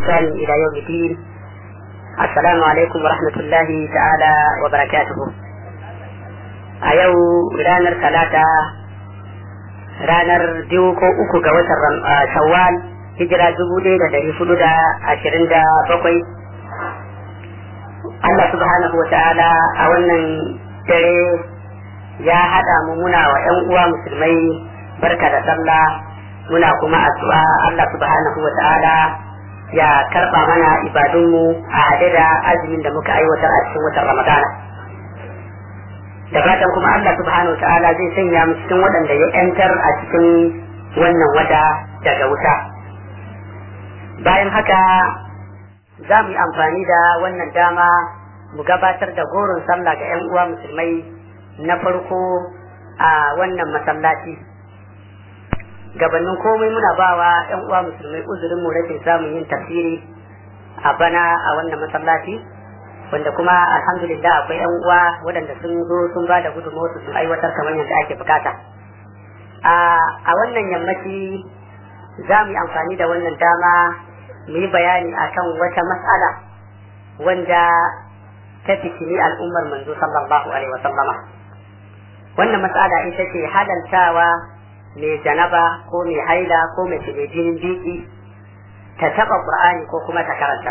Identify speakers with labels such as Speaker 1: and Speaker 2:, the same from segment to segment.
Speaker 1: بإحسان إلى يوم الدين السلام عليكم ورحمة الله تعالى وبركاته أيو رانر ثلاثة ranar biyu ko uku ga watan shawwal hijira dubu ɗaya da ɗari hudu da ashirin da bakwai Allah subhanahu wa ta'ala a wannan dare ya haɗa mu muna wa ‘yan uwa musulmai barka da sallah muna kuma addu'a Allah subhanahu wa ta'ala ya karɓa mana ibadunmu a haɗe da azumin da muka aiwatar a cikin watan ramadana da fatan kuma Allah subhanahu wa ta'ala zai sanya mu cikin waɗanda ya ‘yantar a cikin wannan wata daga wuta bayan haka za mu yi amfani da wannan dama mu gabatar da goron sallah ga 'yan uwa musulmai na farko a wannan masallaci gabanin komai muna bawa 'yan uwa musulmai uzurin mu rashin samun yin tafsiri a bana a wannan masallaci wanda kuma alhamdulillah akwai 'yan uwa waɗanda sun zo sun ba da gudunmawar sun aiwatar kamar yadda ake bukata a wannan yammaci za mu yi amfani da wannan dama mu yi bayani akan wata mas'ala wanda ta fitini al'ummar manzo sallallahu alaihi wasallama wannan mas'ala ita ce halaltawa mai janaba ko mai haila ko mai shige jinin biki ta taba qur'ani ko kuma ta karanta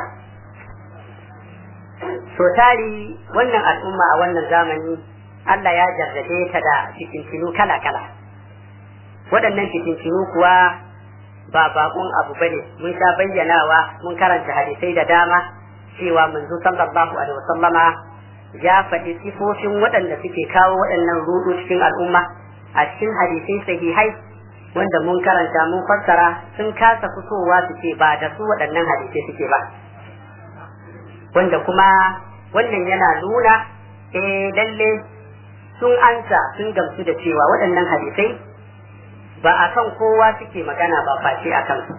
Speaker 1: so tari wannan al'umma a wannan zamani Allah ya jarrabe ta da fitintinu kala-kala waɗannan fitintinu kuwa ba bakon abu bane mun sha bayyanawa mun karanta hadisai da dama cewa manzo sallallahu alaihi wasallama ya faɗi sifofin waɗanda suke kawo waɗannan rudu cikin al'umma a cikin hadisai sahihai wanda mun karanta mun fassara sun kasa fitowa su ce ba da su waɗannan hadisai suke ba wanda kuma wannan yana nuna eh lalle sun ansa sun gamsu da cewa waɗannan hadisai ba a kan kowa suke magana ba face a kansu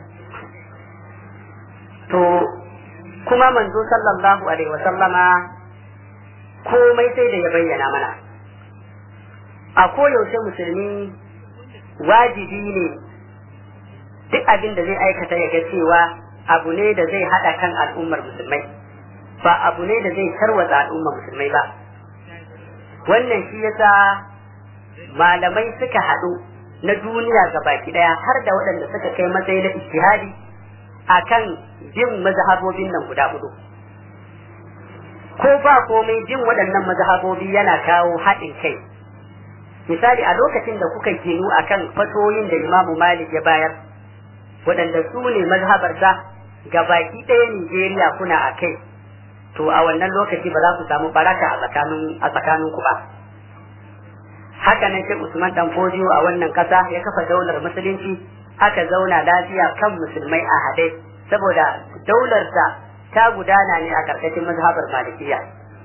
Speaker 1: to kuma manzo sallallahu alaihi wasallama komai sai da ya bayyana mana a koyaushe musulmi wajibi ne duk abin da zai aikata ya ga cewa abu ne da zai haɗa kan al'ummar musulmai ba abu ne da zai tarwatsa al'ummar musulmai ba wannan shi yasa malamai suka haɗu na duniya ga baki daya har da waɗanda suka kai matsayi na ijtihadi akan bin mazhabobin nan guda hudu ko ba komai bin waɗannan mazhabobi yana kawo haɗin kai misali a lokacin da kuka ginu akan fatoyin da Imamu Malik ya bayar waɗanda su ne mazhabarsa ga baki ɗaya Nijeriya kuna a kai to a wannan lokaci ba za ku samu baraka a tsakanin a tsakaninku ba haka nan sai Usman dan Fodio a wannan kasa ya kafa daular musulunci aka zauna lafiya kan musulmai a haɗe saboda daular ta ta gudana ne a karkashin mazhabar malikiya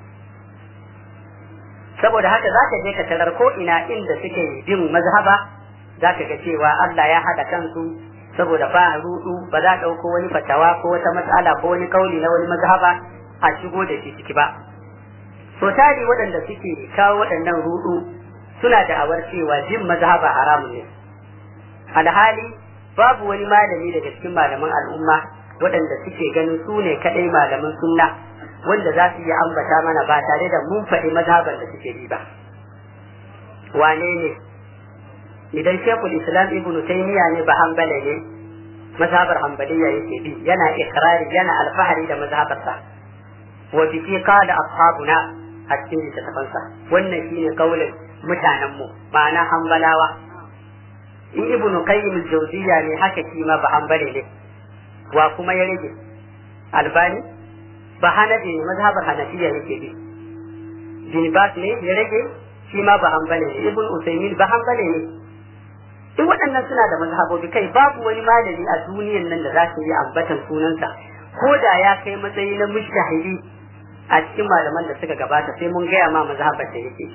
Speaker 1: saboda haka zaka je ka tarar ko ina inda suke bin mazhaba zaka ga cewa Allah ya haɗa kansu saboda ba rudu ba za ɗauko wani fatawa ko wata matsala ko wani kauli na wani mazhaba a shigo da shi ciki ba so tari waɗanda suke kawo waɗannan rudu suna da awar cewa jin mazhaba haramun ne alhali babu wani malami daga cikin malaman al'umma waɗanda suke ganin su ne kaɗai malaman sunna wanda za su yi ambata mana ba tare da mun faɗi mazhaban da suke bi ba wane ne idan shekul islam ibnu taymiya ne ba hanbala ne mazhabar hanbaliya yake bi yana ikrari yana alfahari da mazhabarsa wa bi qala ashabuna a cikin littattafansa wannan shine kaulin mutanenmu ma'ana hambalawa in ibnu qayyim al-jawziyya ne haka shi ma ba hambale ne wa kuma ya rage albani ba hanafi ne mazhabar hanafiya yake bi bin bas ne ya rage shi ma ba hambale ne ibnu usaymin ba hambale ne duk waɗannan suna da mazhabobi kai babu wani malami a duniyan nan da za su yi ambatan sunansa ko da ya kai matsayi na mushtahidi a cikin malaman da suka gabata sai mun gaya ma mazhabar da yake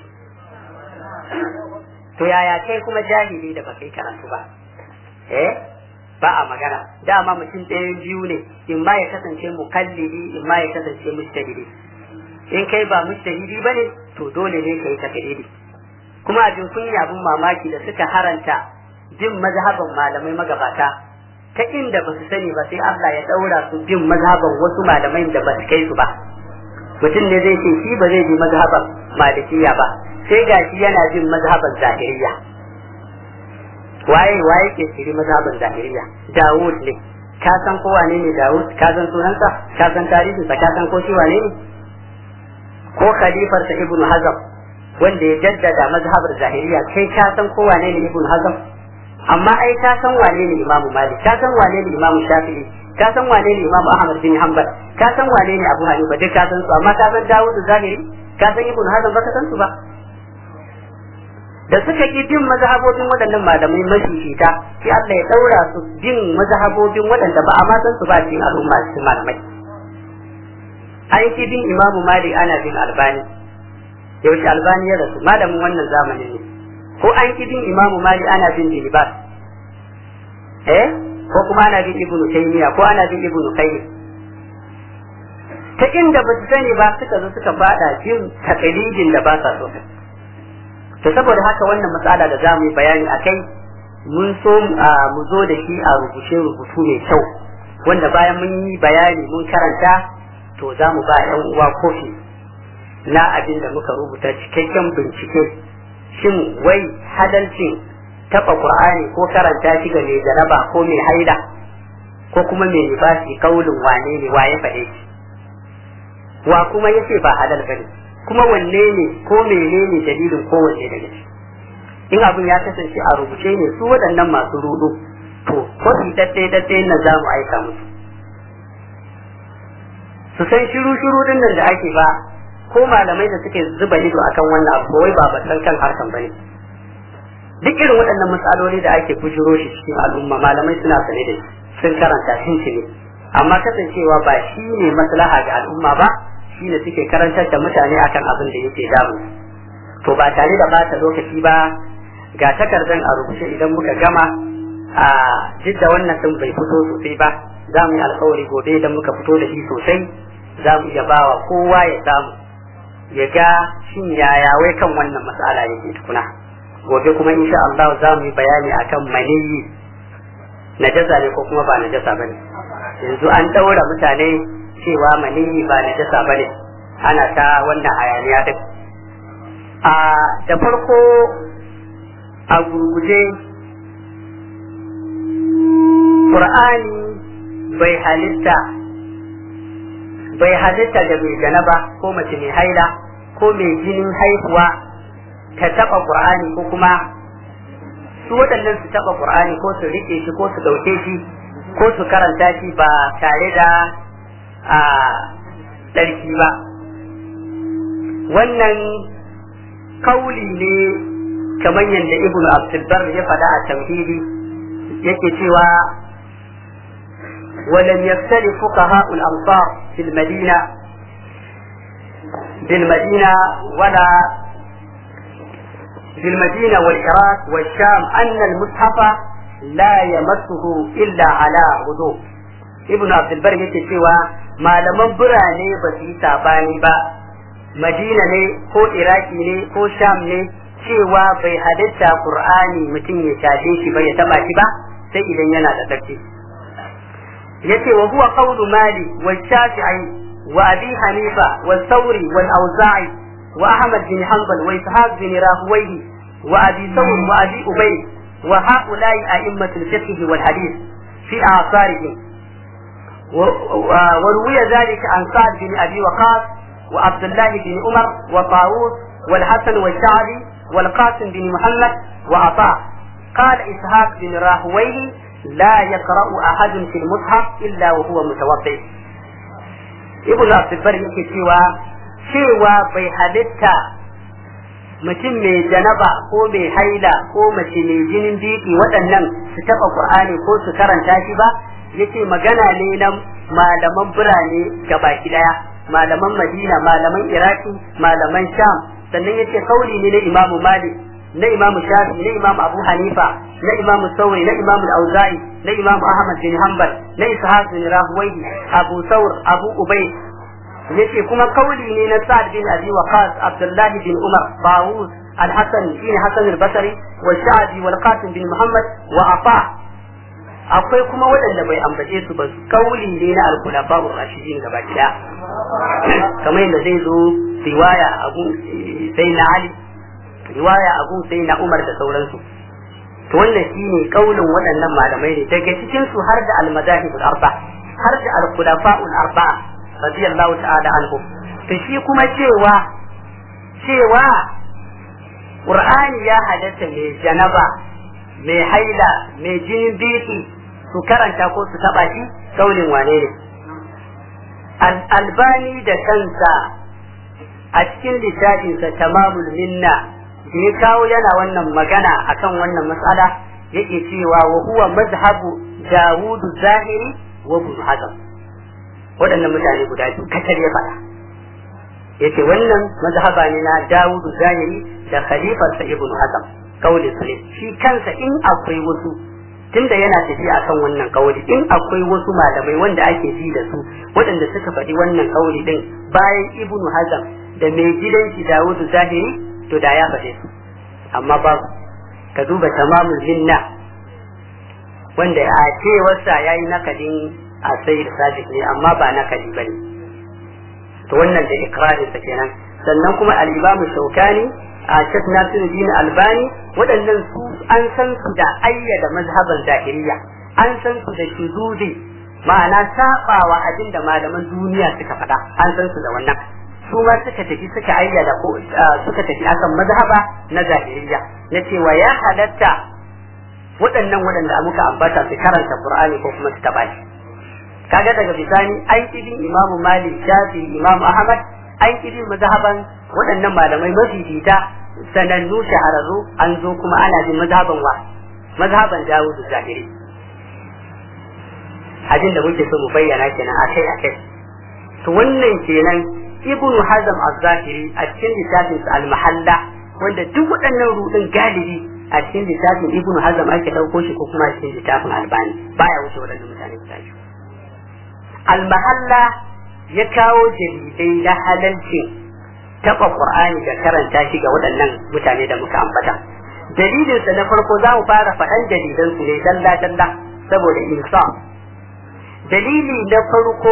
Speaker 1: to yaya kai kuma jahili da baka yi karatu ba eh ba a magana dama mutum ɗayan biyu ne in ma ya kasance mukallidi in ma ya kasance mujtahidi in kai ba mujtahidi bane to dole ne kai takalidi kuma abin kunya abin mamaki da suka haranta jin mazhaban malamai magabata ta inda ba su sani ba sai Allah ya daura su bin mazhaban wasu malamai da ba su kai su ba mutum ne zai ce shi ba zai bi mazhaban malikiya ba sai gashi yana bin mazhaban zahiriya waye waye ke shiri mazhaban zahiriya Dawud ne ka san ko wane ne Dawud ka san sunansa ka san tarihinsa ka san ko shi wane ne ko khalifarsa Ibn Hazm wanda ya jaddada mazhabar zahiriya kai ka san ko wane ne Ibn Hazm amma ai ka san wane ne Imam Malik ka san wane ne Imam Shafi'i ka san wane ne Imam Ahmad bin Hanbal ka san wane ne Abu Hanifa duk ka san su amma ka san Dawud zahiri ka san Ibn Hazm ba ka san su ba da suka ki bin mazhabobin waɗannan malamai mashishita sai Allah ya daura su bin mazhabobin waɗanda ba a ma san su ba cikin al'umma cikin malamai an ki bin Imam Malik ana bin Albani yaushe Albani ya rasu malamin wannan zamanin ne ko an ki bin Imam Malik ana bin Dilibas eh ko kuma ana bin Ibn Taymiyyah ko ana bin Ibn Qayyim ta inda ba su sani ba suka zo suka fada jin takalidin da ba sa so to saboda haka wannan matsala da za mu yi bayani a kai mun so mu zo da shi a rubuce rubutu mai kyau wanda bayan mun yi bayani mun karanta to za mu ba yan uwa kofi na abin da muka rubuta cikakken bincike shin wai hadalcin taba qur'ani ko karanta shi ga mai jaraba ko mai haila ko kuma mai libasi kaulin wane ne waye faɗe shi wa kuma yace ba halal bane kuma wanne ne ko menene dalilin kowanne daga ciki in abin ya kasance a rubuce ne su waɗannan masu rudu to ko su dadde dadde na za mu aika musu su san shiru shiru din nan da ake ba ko malamai da suke zuba ido akan wannan abu wai ba batsan kan harkan bane duk irin waɗannan matsaloli da ake bujiro shi cikin al'umma malamai suna sane da sun karanta sun ne amma kasancewa ba shi ne maslaha ga al'umma ba shi ne suke karantar da mutane akan abin da yake damu to ba tare da bata lokaci ba ga takardar a rubuce idan muka gama a duk da wannan din bai fito sosai ba za mu yi alkawari gobe idan muka fito da shi sosai za mu iya bawa kowa ya samu ya ga shin yaya wai kan wannan matsala yake tukuna gobe kuma insha Allah za mu yi bayani akan maniyi najasa ne ko kuma ba najasa bane yanzu an daura mutane cewa maniyi ba najasa bane ana ta wannan hayaniya din a da farko a gurguje Qur'ani bai halitta bai halitta da mai janaba ko mace mai haila ko mai jinin haihuwa ta taba Qur'ani ko kuma su waɗannan su taba Qur'ani ko su rike shi ko su dauke shi ko su karanta shi ba tare da a ɗarki ba wannan kauli ne kamar yadda ibn abdulbar ya faɗa a tamhidi yake cewa ولم يختلف فقهاء الأمصار في المدينة بالمدينة ولا بالمدينة والعراق والشام أن المصحف لا يمسه إلا على وضوء ابن عبد البر yake cewa malaman birane ba su yi sabani ba madina ne ko iraki ne ko sham ne cewa bai halitta qur'ani mutum ya shafe shi ba ya taba shi ba sai idan yana da tsarki yace wa huwa qawlu mali wa shafi'i wa abi hanifa wa thawri wal awza'i wa ahmad bin hanbal wa ishaq bin rahuwayhi wa abi thawr wa abi ubay wa ha'ula'i a'immatul fiqh wal hadith fi a'sarihim وروي ذلك عن سعد بن ابي وقاص وعبد الله بن عمر وطاووس والحسن والشعبي والقاسم بن محمد وعطاء قال اسحاق بن راهويه لا يقرا احد في المصحف الا وهو متوضئ ابن عبد البر yake cewa cewa bai halitta mutum mai janaba ko mai haila ko mace mai jinin biki waɗannan su taɓa qur'ani ko su karanta shi ba yace magana ne na malaman birane baki daya malaman madina malaman iraki malaman sham sannan yace kauli ne na imamu malik na imamu shafi na imamu abu hanifa na imamu sauri na imamu auza'i na imamu ahmad bin hanbal na ishaq bin rahwayi abu saur abu ubay yace kuma kauli ne na sa'ad bin abi waqas abdullah bin umar bawus الحسن بن حسن البصري والشعبي والقاسم بن محمد وعطاء akwai kuma waɗanda bai ambace su ba kauli ne na al-khulafa ar-rashidin gaba ɗaya kamar yadda zai zo riwaya abu sai na Ali riwaya abu sai na Umar da sauransu to wannan shine kaulin waɗannan malamai ne daga cikin su har da al-madahib al-arba har da al-khulafa al-arba radiyallahu ta'ala anhu to shi kuma cewa cewa Qur'ani ya halatta mai janaba mai haila mai jinin biki su karanta ko su taba shi kaulin wane ne albani da kansa a cikin littafinsa tamamul minna da ya kawo yana wannan magana akan wannan matsala yake cewa wa huwa mazhabu dawud zahiri wa ibn hazm waɗannan mutane guda biyu kacal ya faɗa yace wannan mazhaba ne na dawud zahiri da khalifarsa ibn hazm kauli su ne shi kansa in akwai wasu tunda yana tafiya akan wannan kauli in akwai wasu malamai wanda ake ji da su waɗanda suka faɗi wannan kauli din bayan ibnu hazam da mai gidan shi dawudu zahiri to da ya faɗe su amma babu ka duba tamamul minna wanda a cewarsa ya yi nakadin a sai da sadiq ne amma ba nakadi ba ne to wannan da ikrarinsa kenan sannan kuma al-imamu shaukani a Sheikh Nasiruddin Albani waɗannan su an san su da ayyada mazhaban zahiriya an san su da shuzudi ma'ana sabawa abin da malaman duniya suka faɗa an san su da wannan su ma suka tafi suka ayyada ko suka tafi akan mazhaba na zahiriya na cewa ya halatta waɗannan waɗanda muka ambata su karanta Qur'ani ko kuma su taɓa shi kaga daga bisani an kidin Imam Malik Shafi Imam Ahmad an kidin mazhaban waɗannan malamai mafifita sanannu shahararru an zo kuma ana jin mazhaban wa mazhaban Dawud Zahiri abin da muke so mu bayyana kenan akai akai to wannan kenan Ibn Hazm az-Zahiri a cikin littafin al-Mahalla wanda duk waɗannan rudin galibi a cikin littafin Ibn Hazm ake ɗauko shi ko kuma a cikin littafin Albani baya wuce waɗannan mutane guda biyu al-Mahalla ya kawo dalilai na halalcin taɓa Qur'ani da karanta shi ga waɗannan mutane da muka ambata. Dalilinsa na farko za mu fara faɗan dalilan su ne dalla dalla saboda insa. Dalili na farko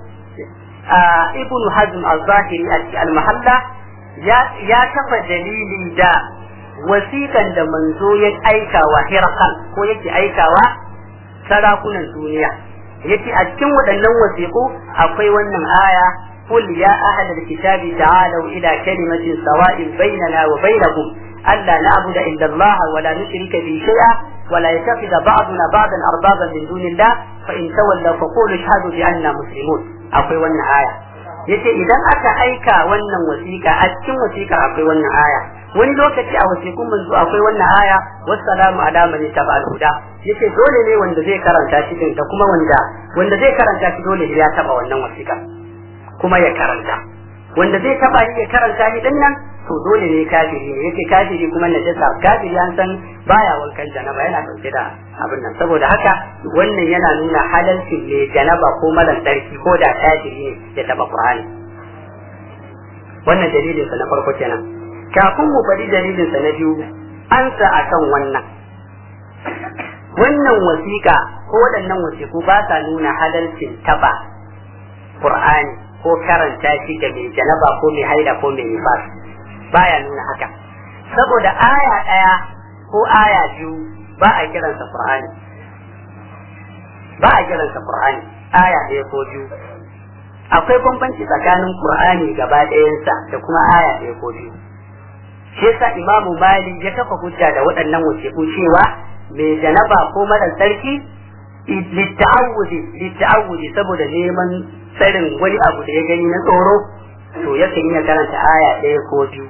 Speaker 1: Ibn Hazm al-Zahiri al-Mahalla ya kafa dalili da wasiƙan da manzo ya aikawa Hirqal ko yake aikawa sarakunan duniya. Yace a cikin waɗannan wasiƙu akwai wannan aya قل يا أهل الكتاب تعالوا إلى كلمة سواء بيننا وبينكم ألا نعبد إلا الله ولا نشرك به شيئا ولا يتخذ بعضنا بعضا أربابا من دون الله فإن تولوا فقولوا اشهدوا بأننا مسلمون أقوي ون آية yace idan aka aika wannan wasiƙa a cikin wasiƙa akwai wannan aya wani lokaci a wasiƙun manzo akwai wannan aya wassalamu ala man taba al-huda yace dole ne wanda zai karanta shi din da kuma wanda wanda zai karanta shi dole ya taba wannan wasiƙa kuma ya karanta wanda zai taba ni ya karanta ni din nan to dole ne kafiri ne yace kafiri kuma najasa kafiri an san baya wankan janaba yana dauke da abin nan saboda haka wannan yana nuna halalcin ne janaba ko malan sarki ko da kafiri ne ya taba qur'ani wannan dalilin sa na farko kenan kafin mu faɗi dalilin sa na biyu an sa akan wannan wannan wasiƙa ko waɗannan wasiƙu ba sa nuna halalcin taba qur'ani ko karanta shi ga mai janaba ko mai haida ko mai nifas baya nuna haka saboda aya ɗaya ko aya biyu ba a kiransa qur'ani ba a kiransa qur'ani aya ɗaya ko biyu akwai bambanci tsakanin qur'ani gaba ɗayansa da kuma aya ɗaya ko biyu shi yasa imamu mali ya kafa hujja da waɗannan wasiƙu cewa mai janaba ko mara sarki litta'awudi litta'awudi saboda neman tsarin wani abu da ya gani na tsoro to yakan iya karanta aya ɗaya ko biyu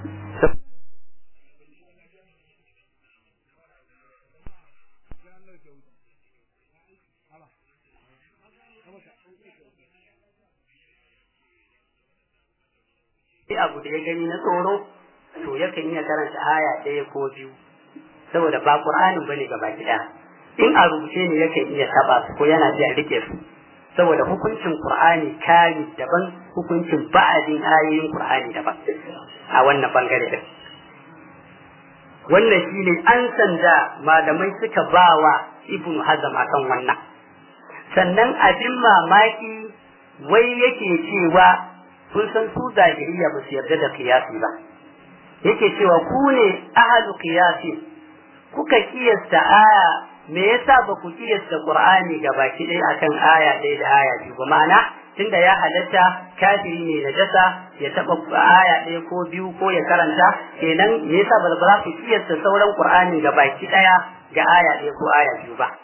Speaker 1: abu da ya gani na tsoro to yakan iya karanta aya ɗaya ko biyu saboda ba ƙur'anin bane gaba ɗaya in a rubuce ne yakan iya taba su ko yana iya rike su saboda hukuncin Qur'ani kari daban hukuncin ba'adin ayoyin Qur'ani daban a wannan bangare din wannan shine an sanda malamai suka bawa ibnu hazm akan wannan sannan abin mamaki wai yake cewa kun san su zahiriya ba su yarda da kiyasi ba yake cewa ku ne ahlu qiyasi kuka kiyasta aya me yasa ba ku kiyasta qur'ani baki ɗaya akan aya ɗaya da aya biyu ba ma'ana tunda ya halatta kafiri ne na jasa ya taɓa aya ɗaya ko biyu ko ya karanta kenan me yasa ba za ku kiyasta sauran qur'ani baki ɗaya ga aya ɗaya ko aya biyu ba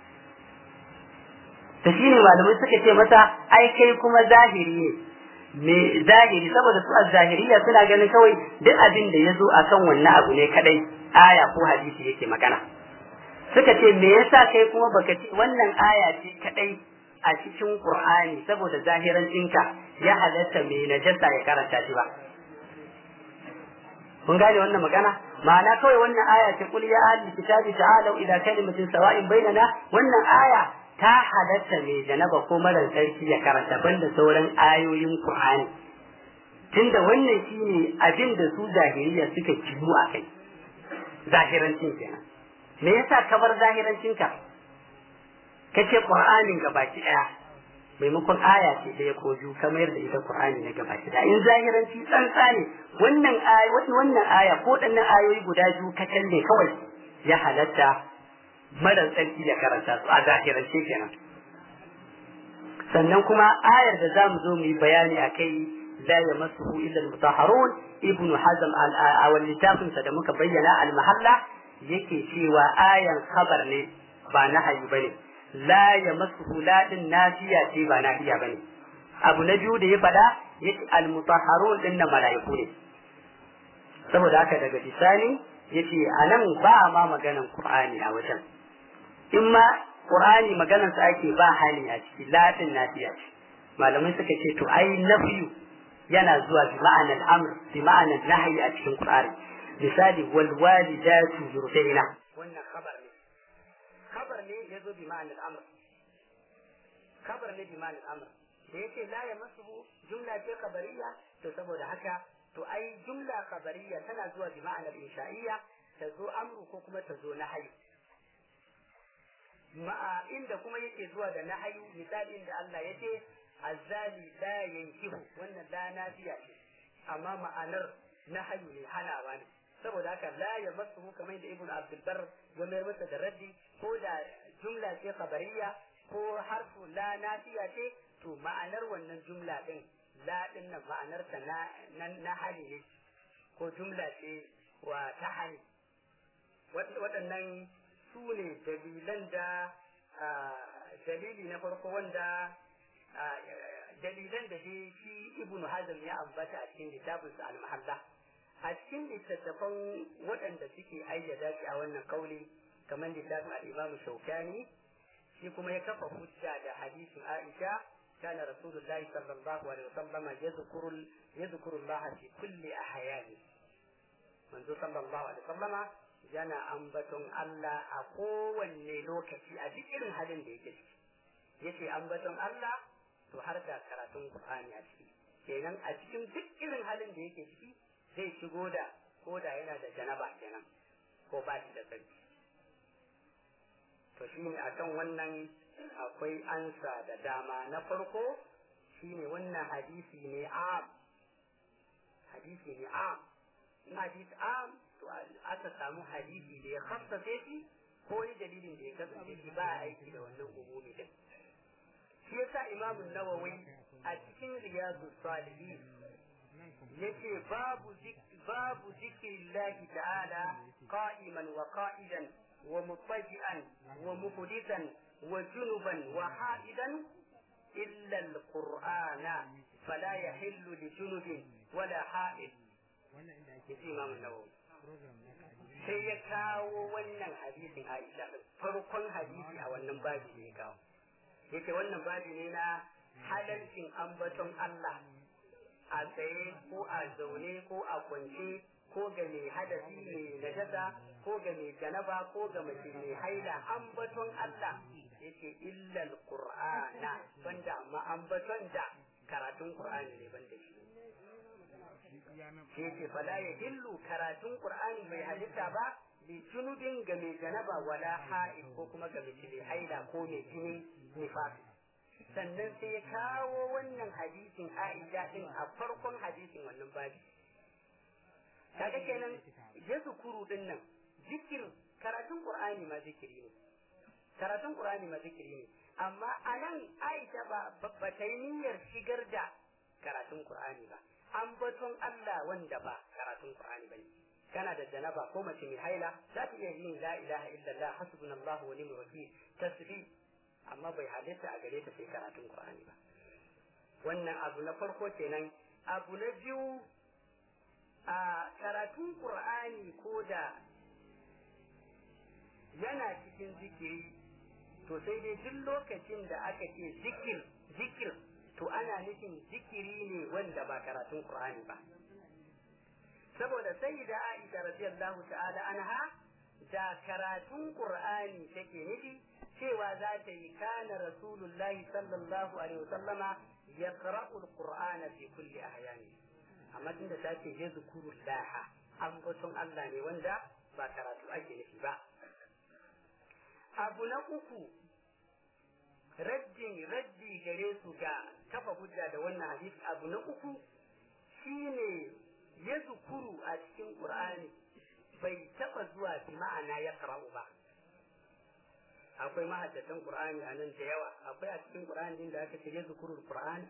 Speaker 1: ta shine malamai suka ce masa ai kai kuma zahiri ne me zahiri saboda su az-zahiriya suna ganin kawai duk abin da ya zo akan wannan abu ne kadai aya ko hadisi yake magana suka ce me yasa kai kuma baka ce wannan aya ce kadai a cikin Qur'ani saboda zahiran ɗinka ya halatta me najasa ya karanta shi ba kun gane wannan magana ma'ana kawai wannan aya ce kul ya ahli kitabi ta'alu ila kalimatin sawa'in bainana wannan aya ta halatta mai janaba ko marar tsarki ya karanta banda sauran ayoyin Qur'ani tunda wannan shine abin da su zahiriya suka kibu a kai zahirancin kenan me yasa ka bar zahirancin ka kace Qur'anin gabaki daya maimakon aya ce ɗaya ko biyu ka mayar da ita Qur'ani na gabaki daya in zahiranci tsantsa ne wannan aya wannan aya ko dannan ayoyi guda biyu ka kalle kawai ya halatta marar tsarki ya karanta su a zahirance kenan sannan kuma ayar da zamu zo mu yi bayani a kai la yamassuhu illa al-mutahharun ibn hazm a wal littafin sa da muka bayyana al-mahalla yake cewa ayan khabar ne ba nahayi bane la yamassuhu la din nafiya ce ba nafiya bane abu na biyu da ya faɗa yace al-mutahharun din na malaiku ne saboda haka daga bisani yace anan ba ma maganan qur'ani a wajen in ma Qur'ani maganar sa ake ba hali a ciki latin nafiya ce malamai suka ce to ai nafiyu yana zuwa bi ma'anar amr bi ma'anar nahyi a cikin Qur'ani misali wal walidatu yurdaina wannan khabar ne khabar ne yazo bi ma'anar amr khabar ne bi ma'anar amr da yake la yamassuhu jumla ce khabariya to saboda haka to ai jumla khabariya tana zuwa bi ma'anar insha'iyya ta zo amru ko kuma ta zo nahyi ma'a inda kuma yake zuwa da nahayu misali inda Allah ya ce azzali la yankihu wannan la nafiya ce amma ma'anar nahayu ne hanawa ne saboda haka la ya masu kamar da ibnu abdul bar ya mayar masa da raddi ko da jumla ce khabariya ko harfu la nafiya ce to ma'anar wannan jumla din la din nan ma'anar ta na na hali ne ko jumla ce wa ta hali waɗannan su ne dalilan da dalili na farko wanda dalilan da dai shi ibn hazm ya ambata a cikin littafinsa al-mahalla a cikin littattafan waɗanda suke ayyada shi a wannan kauli kamar littafin al-imam shaukani shi kuma ya kafa hujja da hadisin aisha كان رسول الله صلى الله عليه وسلم يذكر يذكر الله في كل أحيانه منذ صلى الله عليه وسلم yana ambaton Allah a kowanne lokaci a duk irin halin da yake ciki yace ambaton Allah to har da karatun Qur'ani a ciki kenan a cikin duk irin halin da yake ciki zai shigo da ko da yana da janaba kenan ko ba shi da sarki to shine akan wannan akwai ansa da dama na farko shine wannan hadisi ne am hadisi ne am in hadisi am to aka samu hadisi da ya khassace shi ko wani dalilin da ya kasance shi ba aiki da wannan umumi din shi yasa imam nawawi a cikin riyadu salihin yace babu babu zikrillahi ta'ala qa'iman wa qa'idan wa mutaji'an wa muhdithan wa junuban wa ha'idan illa al-qur'ana fala yahillu li junubin wala ha'id yace imam nawawi sai ya kawo wannan hadisin Aisha farkon hadisi a wannan babi ne ya kawo yake wannan babi ne na halalcin ambaton Allah a tsaye ko a zaune ko a kwance ko ga mai hadasi mai najasa ko ga mai janaba ko ga mace mai haila ambaton Allah yake illal qur'ana banda amma ambaton da karatun qur'ani ne banda shi sai ce fala ya hillu karatun qur'ani bai halitta ba li junubin ga mai janaba wala ha'id ko kuma ga mai haila ko mai jini nifas sannan sai ya kawo wannan hadisin Aisha din a farkon hadisin wannan babi kaga kenan ya zukuru din nan zikir karatun Qur'ani ma zikiri ne karatun Qur'ani ma zikiri ne amma anan Aisha ba ba ta yi niyyar shigar da karatun Qur'ani ba an baton Allah wanda ba karatun Qur'ani bane kana da janaba ko mace mai haila za ta iya yin la ilaha illallah hasbunallahu wa ni'mal wakil tasbih amma bai halitta a gare ta sai karatun Qur'ani ba wannan abu na farko kenan abu na biyu a karatun Qur'ani ko da yana cikin zikiri to sai dai duk lokacin da aka ce zikir zikir to ana nufin zikiri ne wanda ba karatun Qur'ani ba saboda sai da Aisha radiyallahu ta'ala anha da karatun Qur'ani take nufi cewa za ta yi kana Rasulullahi sallallahu alaihi wasallama yaqra'u al-Qur'ana fi kulli ahyani amma tunda ta ce ya zikurullah an batun Allah ne wanda ba karatu ake nufi ba abu na uku raddin raddi gare su ga kafa hujja da wannan hadisi abu na uku shine ya zukuru a cikin qur'ani bai taba zuwa bi ma'ana ya qara'u ba akwai mahaddatan qur'ani a nan da yawa akwai a cikin qur'ani din da aka ce ya zukuru qur'ani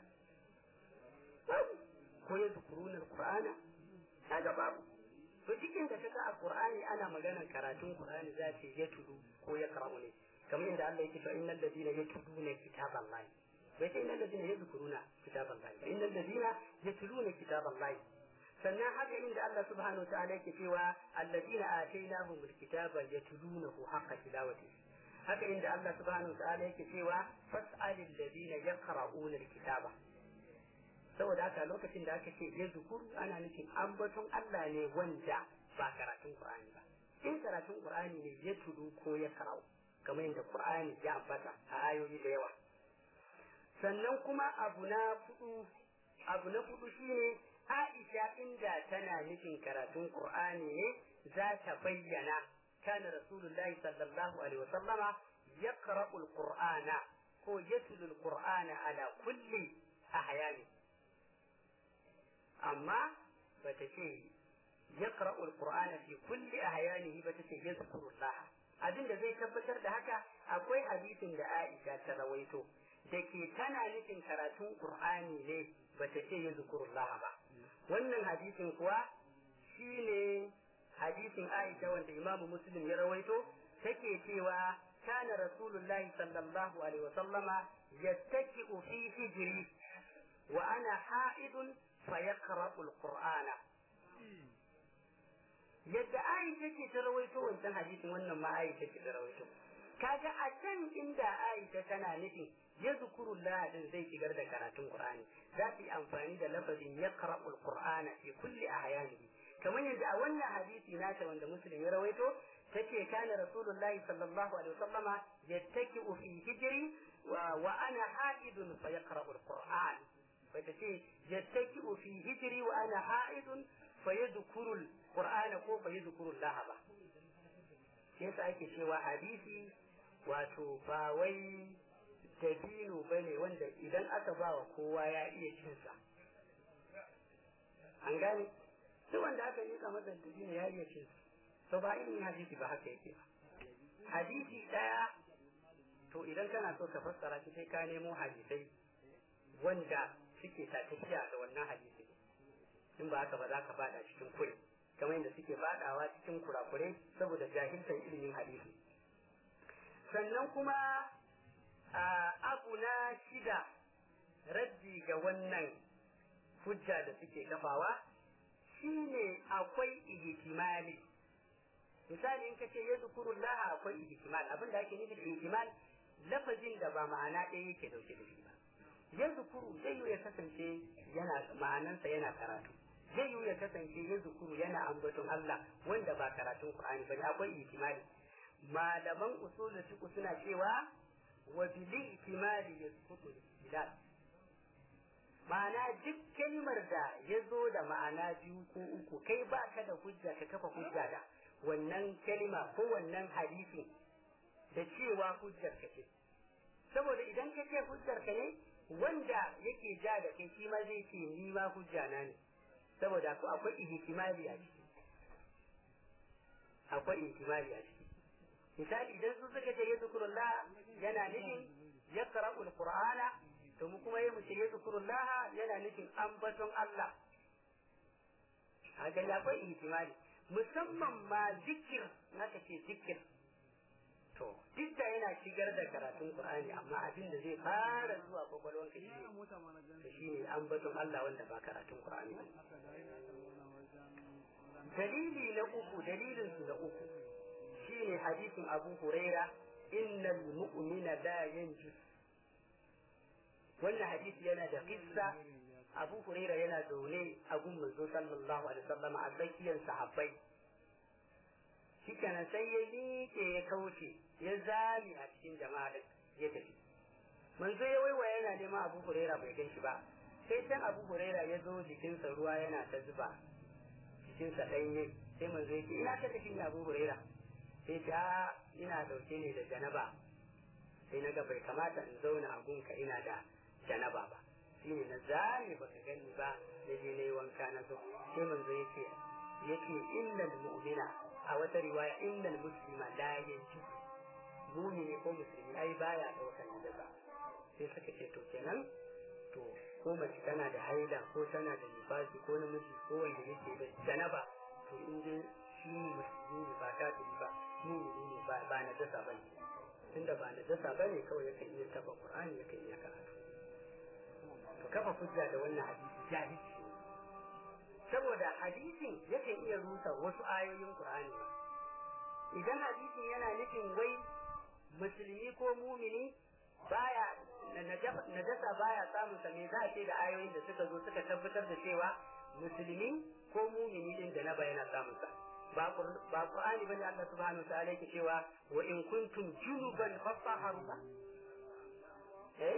Speaker 1: ko ya zukuruna qur'ana kaga babu to cikin da kaga a qur'ani ana maganar karatun qur'ani za ce ya tudu ko ya qara'u ne kamar inda Allah yake cewa innal ladina yatluna kitaballahi bai ce innal ladina yadhkuruna kitaballahi ba innal ladina yatluna kitaballahi sannan haka inda Allah subhanahu wa ta'ala yake cewa alladina atainahumul kitaba yatlunahu haqqa tilawati haka inda Allah subhanahu wa ta'ala yake cewa fas'alil ladina yaqra'una alkitaba saboda haka lokacin da aka ce ya zukuru ana nufin ambaton Allah ne wanda ba karatun Qur'ani ba in karatun Qur'ani ne ya tudu ko ya karau kamar yadda Qur'ani ya ambata a ayoyi da yawa sannan kuma abu na fudu abu na fudu shine Aisha inda tana nufin karatun Qur'ani ne za ta bayyana kana Rasulullahi sallallahu alaihi wa sallama yaqra'u al-Qur'ana ko yatlu al-Qur'ana ala kulli ahyani amma bata ce yaqra'u al-Qur'ana fi kulli ahyanihi bata ce yazkuru Allah abin da zai tabbatar da haka akwai hadisin da Aisha ta rawaito da ke tana nufin karatun Qur'ani ne ba ta ce ya zikurullah ba wannan hadisin kuwa shine hadisin Aisha wanda Imam Muslim ya rawaito take cewa kana Rasulullahi sallallahu alaihi wasallama yattaki'u fi hijri wa ana ha'idun fayaqra'u al-Qur'ana yadda Aisha ce ta rawaito wancan hadisin wannan ma Aisha ce ta rawaito kaga a can inda Aisha tana nufi ya zukurullah din zai shigar da karatun Qur'ani za su yi amfani da lafazin yaqra'u al-Qur'ana fi kulli ahyanihi kamar yadda a wannan hadisi nata wanda Muslim ya rawaito tace kana Rasulullahi sallallahu alaihi wasallama yattaki'u fi hijri wa ana haidun fa yaqra'u al-Qur'an fa tace yattaki'u fi hijri wa ana haidun fa yadhkuru al-Qur'ana ko fa yadhkuru Allah ba sai ake cewa hadisi wato ba wai dabino ba ne wanda idan aka ba wa kowa ya iya cinsa an gane duk wanda aka yi masa dabino ya iya cinsa to ba irin hadisi ba haka yake ba hadisi daya to idan kana so ka fassara shi sai ka nemo hadisai wanda suke ta tafiya da wannan hadisi in ba haka ba za ka bada cikin kure kamar yadda suke badawa cikin kurakurai saboda jahiltar ilimin hadisi sannan kuma abu na shida raddi ga wannan hujja da suke kafawa shine akwai ihtimali misali in kace ya zukurullah akwai ihtimal abin da ake nufi da ihtimal lafazin da ba ma'ana ɗaya yake dauke da shi ba ya zukuru zai ya kasance yana ma'anansa yana karatu zai yi ya kasance ya zukuru yana ambaton Allah wanda ba karatun Qur'ani bane akwai ihtimali malaman usul fiqh suna cewa wa bil ihtimali yasqutu al ma'ana duk kalmar da ya zo da ma'ana biyu ko uku kai ba ka da hujja ka kafa hujja da
Speaker 2: wannan kalima ko wannan hadisi da cewa hujjar ka ce saboda idan ka ce hujjar ka ne wanda yake ja da kai shi ma zai ce ni ma hujja na ne saboda ko akwai ihtimali a ciki akwai ihtimali a ciki misali idan su suka ce yadhkurullah yana nufin yaqra'ul qur'ana to mu kuma yamu ce yadhkurullah yana nufin ambaton Allah haka ya akwai ihtimali musamman ma zikir naka ce zikir to duk da yana shigar da karatun Qur'ani amma abin da zai fara zuwa kwakwalwar ka shi to shine ambaton Allah wanda ba karatun Qur'ani dalili na uku dalilin su na uku shine hadisin Abu Huraira innal mu'mina la yanjus wannan hadisi yana da kissa Abu Huraira yana zaune a gun manzo sallallahu alaihi wasallam a tsakiyar sahabbai shikenan sai ya miƙe ya kauce ya zami a cikin jama'a da ya tafi manzo ya waiwa yana neman Abu Huraira bai gan shi ba sai can Abu Huraira ya zo jikinsa ruwa yana ta zuba jikinsa ɗanye sai manzo ya ce ina ka tafi ne Abu Huraira sai ta ina dauke ne da janaba sai na ga bai kamata in zauna a gunka ina da janaba ba shine na zame baka gani ba na je na yi wanka na zo sai manzo ya ce yake innal mu'mina a wata riwaya innal muslima la yanji mumini ko musulmi ai baya daukar najasa sai suka ce to kenan to ko mace tana da haila ko tana da nifasi ko namiji ko wanda yake da janaba to in dai shi musulmi ne ba ta ba mumini ne ba ba najasa ba ne tunda ba najasa ba ne kawai yakan iya taba qur'ani yakan iya karatu to kafa hujja da wannan hadisi jahilci saboda hadisin yakan iya rusa wasu ayoyin Qur'ani idan hadisin yana nufin wai musulmi ko mumini baya najasa baya samun sa me za a ce da ayoyin da suka zo suka tabbatar da cewa musulmi ko mumini din da na bayana samun sa ba Qur'ani bane Allah subhanahu wa ta'ala yake cewa wa in kuntum junuban fatahharu ba eh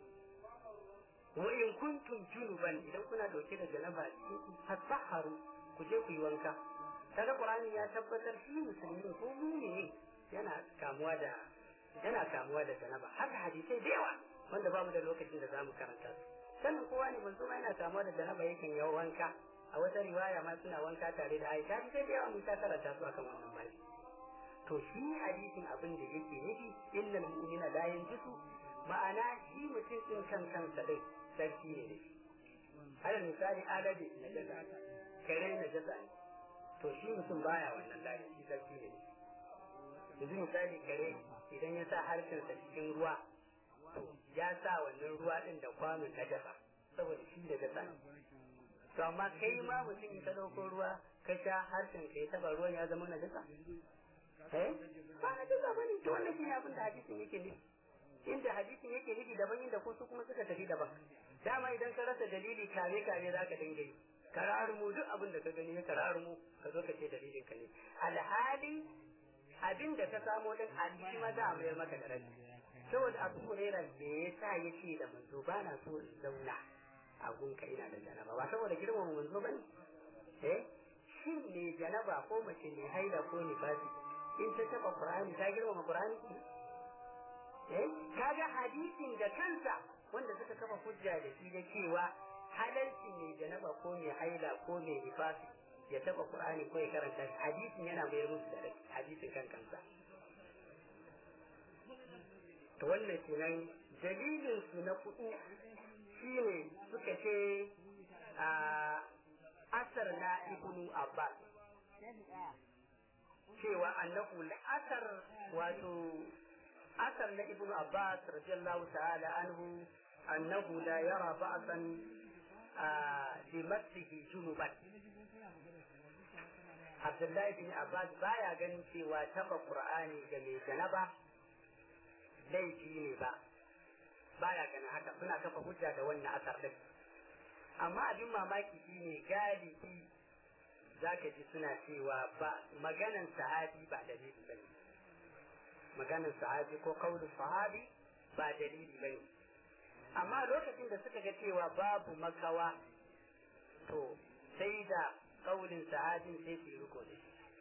Speaker 2: wa in kuntum junuban idan kuna dauke da janaba fatahharu ku je ku yi wanka kaga qur'ani ya tabbatar shi musulmi ko mu'mini yana kamuwa da yana kamuwa da janaba haka hadisai da yawa wanda bamu da lokacin da zamu karanta su sannan kowa ne manzo ma yana kamuwa da janaba yakan yi wanka a wata riwaya ma suna wanka tare da Aisha sai da yawa mun ta karanta su akan wannan bai to shi hadisin abin da yake nufi innal mu'mina la yanjisu ma'ana shi mutum din kan kansa dai sarki ne da shi alal misali adabi na jaza kare na jaza ne to shi mutum baya wannan layi shi sarki ne yanzu misali kare idan ya sa harshensa cikin ruwa to ya sa wannan ruwa din da kwano na jaza saboda shi da jaza ne to amma kai ma mutum ka dauko ruwa ka sha harshen ka ya taba ruwan ya zama na jaza eh ba na jaza bane to wannan shi ne abin da hadisin yake nufi inda hadisin yake nufi daban inda ko su kuma suka tafi daban dama idan ka rasa dalili kare kare za ka dinga yi kararumu duk abin da ka gani ya kararumu ka zo ka ce dalilin ka ne alhali abin da ka samo din alhi ma za a mayar maka da rabi saboda abu hurera da ya sa ya ce da manzo ba na so in zauna a gunka ina da janaba ba saboda girmama manzo ba ne eh shin ne janaba ko mace ne haila ko nifasi in ta taba qur'ani ta girmama qur'ani kaga hadisin da kansa wanda suka kafa hujja da shi da cewa halalci ne janaba ko mai haila ko mai nifasi ya taba qur'ani ko ya karanta hadisin yana bayar musu da hadisin kan kansa to wannan kenan dalilin su na kudu shine suka ce a asar na ibnu abbas cewa annahu la'asar wato أثر لابن عباس رضي الله تعالى عنه أنه لا يرى بأسا بمسه جنوبا عبد الله بن عباس بايا ganin cewa taba Qur'ani ga mai janaba laifi ne ba baya ganin haka suna kafa hujja da wannan asar din amma abin mamaki shine galibi zaka ji suna cewa ba maganan sahabi ba dalili bane maganin sahabi ko kaulin sahabi ba dalili bane amma lokacin da suka ga cewa babu makawa to sai da kaulin sahabin sai su riko da shi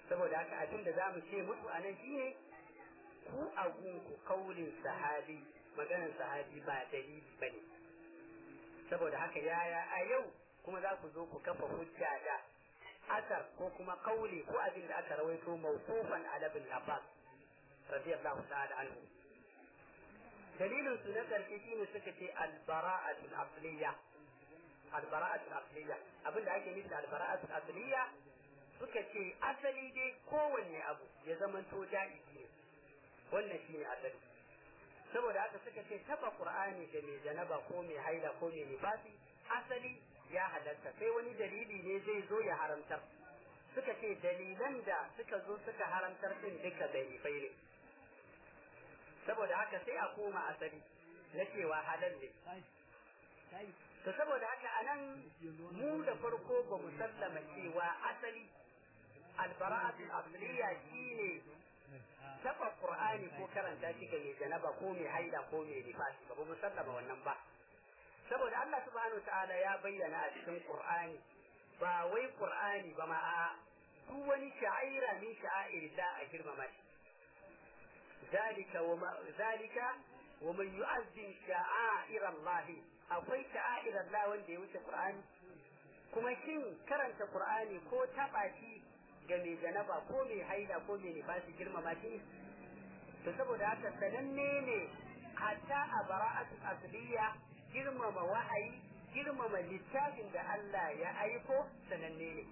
Speaker 2: saboda haka abin da zamu ce musu anan shine ku a gunku kaulin sahabi maganar sahabi ba dalili bane saboda haka yaya a yau kuma za ku zo ku kafa hujja da asar ko kuma kauli ko abin da aka rawaito mawqufan ala ibn Abbas radiyallahu ta'ala anhu dalilin su na karshe shine suka ce al-bara'atu al-asliya al-bara'atu al-asliya abin da ake nufi da al-bara'atu al-asliya suka ce asali dai kowanne abu ya zama to ja'izi ne wannan shine asali saboda haka suka ce taba qur'ani da mai janaba ko mai haila ko mai nifasi asali ya halatta sai wani dalili ne zai zo ya haramtar suka ce dalilan da suka zo suka haramtar din duka dalilai ne saboda haka sai a koma asali na cewa halal ne to saboda haka anan mu da farko ba mu sallama cewa asali albara'atu asliya shine taba qur'ani ko karanta shi ga mai janaba ko mai haida ko mai nifasi ba mu sallama wannan ba saboda Allah subhanahu ta'ala ya bayyana a cikin qur'ani ba wai qur'ani ba ma a duk wani sha'ira min sha'air da a girmama shi zalika wa zalika wa man yu'azzim sha'air Allah akwai sha'air Allah wanda ya wuce qur'ani kuma shin karanta qur'ani ko taba shi ga mai janaba ko mai haida ko mai nifasi girmama shi to saboda haka sananne ne hatta a bara'atu asliya girmama wahayi girmama littafin da Allah ya aiko sananne ne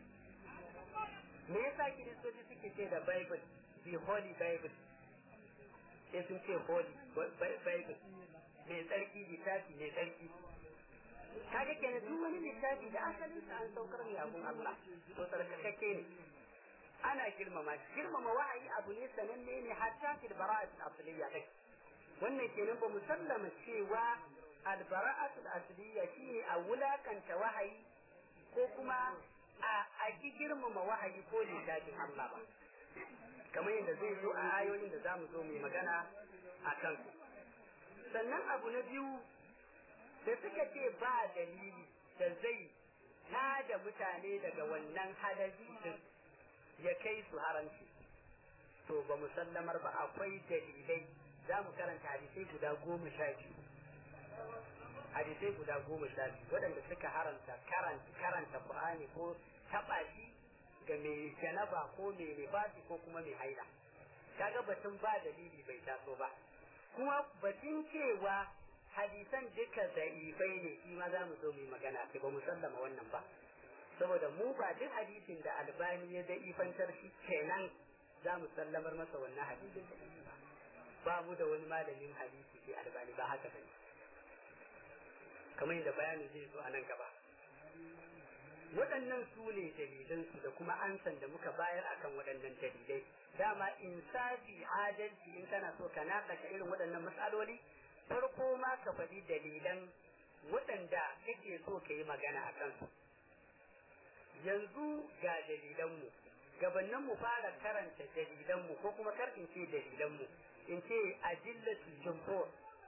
Speaker 2: me yasa kiristoci suke ce da bible the holy bible sai sun ce holy bible mai tsarki littafi mai tsarki kaga kenan duk wani littafi da asalin sa an saukar ne abun Allah to tsarkakakke ne ana girmama girmama wahayi abu ne sananne ne hatta fil bara'at al-asliya kai wannan kenan ba mu sallama cewa al-bara'at al-asliya shine a wulakanta wahayi ko kuma a a ki girmama wahayi ko littafin Allah ba kamar yadda zai zo a ayoyin da zamu zo mu magana a kansu sannan abu na biyu da suka ce ba dalili da zai tada mutane daga wannan hadari din ya kai su haramci to ba musallamar ba akwai dalilai za mu karanta hadisai guda goma sha biyu hadisai guda goma sha biyu waɗanda suka haramta karanta karanta qur'ani ko taɓa shi ga mai janaba ko mai nifasi ko kuma mai haila kaga batun ba dalili bai taso ba kuma batun cewa hadisan duka da'ifai ne shi ma za mu zo mu yi magana sai ba mu sallama wannan ba saboda mu ba duk hadisin da albani ya da'ifantar shi kenan za mu sallamar masa wannan hadisin da ba mu da wani malamin hadisi sai albani ba haka bane kamar yadda bayanin zai zo a nan gaba waɗannan su ne dalilansu da kuma ansan da muka bayar akan waɗannan dalilai dama insafi adalci in kana so ka naƙasha irin waɗannan matsaloli farko ma ka faɗi dalilan waɗanda kake so ka yi magana a kansu yanzu ga dalilanmu gabanin mu fara karanta dalilanmu ko kuma kar in ce dalilanmu in ce ajillatu jumhur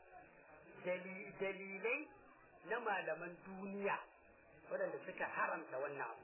Speaker 2: dalilai na malaman duniya waɗanda suka haramta wannan abu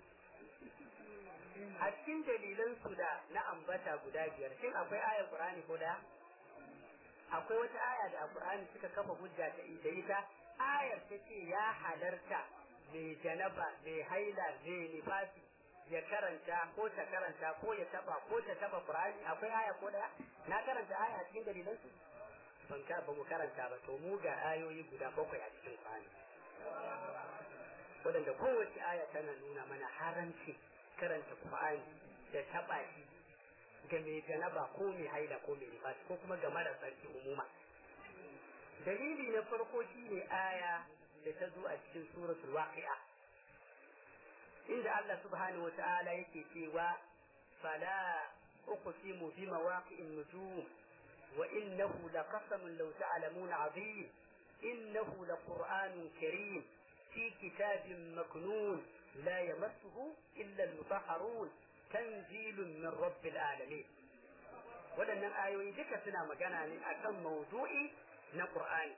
Speaker 2: a cikin dalilansu da na ambata guda biyar shin akwai ayar qur'ani ko daya akwai wata aya da alqur'ani suka kafa hujja da ita ayar ta ce ya halarta mai janaba mai haila mai nifasi ya karanta ko ta karanta ko ya taba ko ta taba qur'ani akwai aya ko daya na karanta aya a cikin dalilan su ban ka ba mu karanta ba to mu ga ayoyi guda bakwai a cikin qur'ani wadanda kowace aya tana nuna mana haramci karanta qur'ani da taba shi ga mai janaba ko mai haila ko mai nifasi ko kuma ga mara sarki umuma dalili na farko shine aya da ta zo a cikin suratul waqi'a inda Allah subhanahu wa ta'ala yake cewa fala uqsimu bi mawaqi'in nujum wa innahu laqasamun law ta'lamuna 'azim innahu laqur'anun karim fi kitabin maknun la yamassuhu illa al-mutahharun tanzilun min rabbil alamin waɗannan ayoyi duka suna magana ne akan mawdu'i na Qur'ani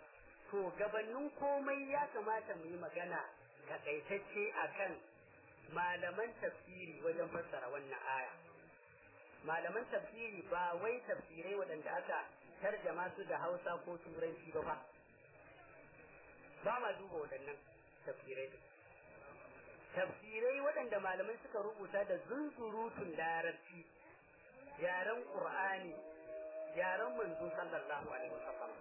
Speaker 2: to gabanin komai ya kamata mu yi magana takaitacce akan malaman tafsiri wajen fassara wannan aya malaman tafsiri ba wai tafsirai waɗanda aka tarjama su da hausa ko turanci ba fa ba ma duba waɗannan tafsirai tafsirai waɗanda malamai suka rubuta da zunzurutun larabci yaren qur'ani yaren manzo sallallahu alaihi wasallam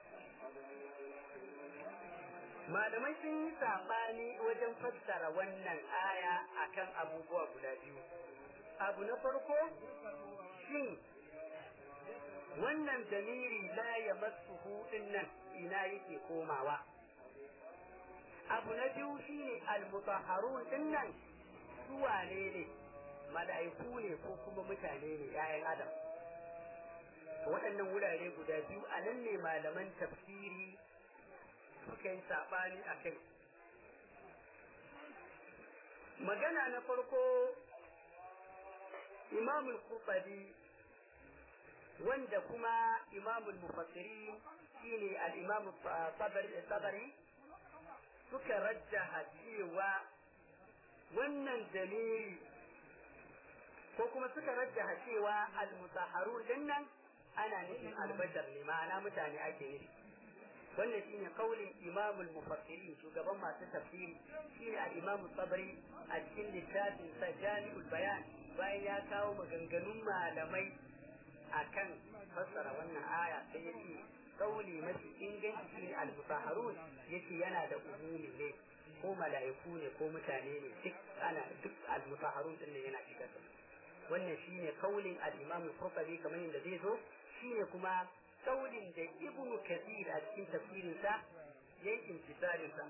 Speaker 2: malamai sun yi saɓani wajen fassara wannan aya akan abubuwa guda biyu abu na farko shin wannan damiri la ya masu nan ina yake komawa abu na biyu shine almutahharun din nan su wane ne mala'iku ne ko kuma mutane ne yayan adam waɗannan wurare guda biyu a nan ne malaman tafsiri suka yi saɓani a kai magana na farko imamul qurtubi wanda kuma imamul mufassiri shine al-imam tabari suka rajjaha cewa wannan dalili ko kuma suka rajjaha cewa al-mutahharun dinnan ana nufin albashar ne ma'ana mutane ake nufi wannan shine kaulin imamul mufassirin shugaban masu tafsiri shine al-imam tabari a cikin littafin sa jami'ul bayan bayan ya kawo maganganun malamai akan fassara wannan aya sai ya ce kauli mafi inganci shine al-mutahharun yace yana da umumi ne ko mala'iku ne ko mutane ne duk ana duk al-mutahharun din ne yana shiga wannan shine kaulin al-imam al-qurtubi kamar yadda zai zo shine kuma kaulin da ibnu kathir a cikin tafsirinsa yayin intisarinsa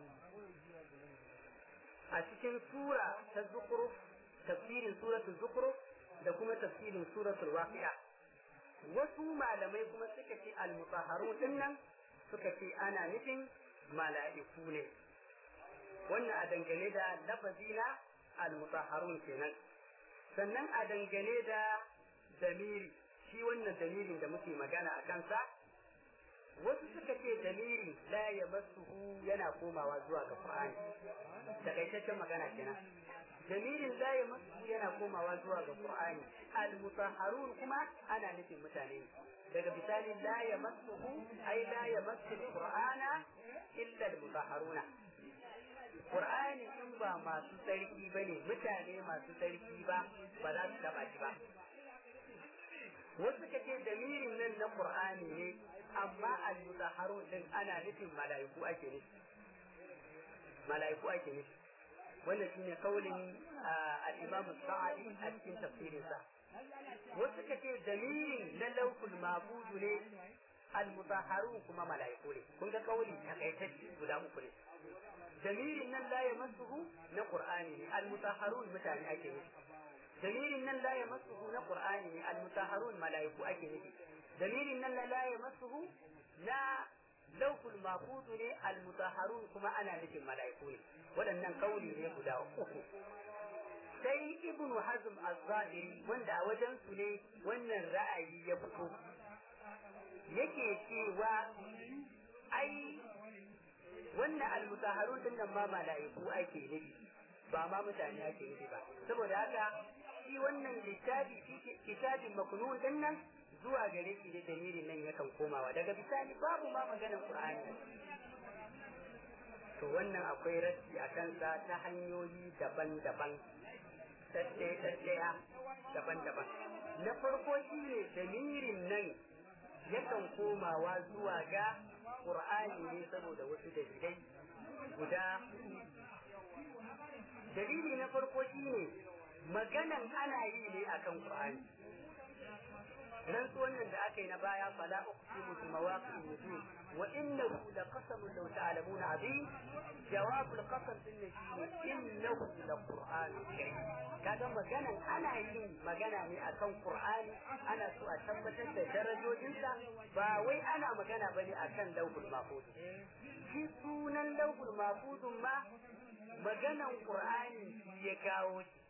Speaker 2: a cikin sura ta zukhruf tafsirin suratul zukhruf da kuma tafsirin suratul waqi'a wasu malamai kuma suka ce al-mutahharun dinnan suka ce ana nufin mala'iku ne wannan a dangane da lafazi na al-mutahharun kenan sannan a dangane da damiri shi wannan dalilin da muke magana a kansa wasu suka ce dalilin la ya masuhu yana komawa zuwa ga Qur'ani takaitaccen magana kenan dalilin la ya masuhu yana komawa zuwa ga Qur'ani al-mutahharun kuma ana nufin mutane daga bisani la ya masuhu ai la ya masu Qur'ana illa al-mutahharuna Qur'ani in ba masu tsarki bane mutane masu tsarki ba ba za su taba shi ba wasu ka ce dalilin nan na Qur'ani ne amma al-mutahharun din ana nufin mala'iku ake nufi mala'iku ake nufi wannan shine kaulin al-Imam Sa'di a cikin tafsirin sa wasu ka ce dalilin na laukul mabudu ne al-mutahharun kuma mala'iku ne kun ga kauli takaitacce guda uku ne dalilin nan la yamassuhu na Qur'ani ne al-mutahharun mutane ake nufi dalilin nan la yamassuhu na qur'ani ne almutaharun malaiku ake nufi dalilin nan la yamassuhu na lawful mahfuz ne almutaharun kuma ana nufin malaiku ne waɗannan kauli ne guda uku sai ibnu hazm az-zahiri wanda a wajen su ne wannan ra'ayi ya fito yake cewa ai wannan almutaharun din nan ma malaiku ake nufi ba ma mutane ake nufi ba saboda haka shi wannan littafi kitabin maknun din nan zuwa gare shi da damirin nan yakan komawa daga bisani babu ma maganar qur'ani to wannan akwai rassi a kansa ta hanyoyi daban-daban tattaya daban-daban na farko shi ne damirin nan yakan komawa zuwa ga qur'ani ne saboda wasu dalilai guda dalili na farko shine maganan ana yi ne akan Qur'ani rantsuwan nan da aka yi na baya fala uqsimu bi mawaqi'in nujum wa innahu laqasamun law ta'lamuna azim jawab al-qasam din shine innahu laqur'anun karim kaga maganan ana yin magana ne akan Qur'ani ana so a tabbatar da darajojinsa ba wai ana magana bane akan lawhul mahfuz shi sunan lawhul mahfuz ma maganan Qur'ani ya kawo shi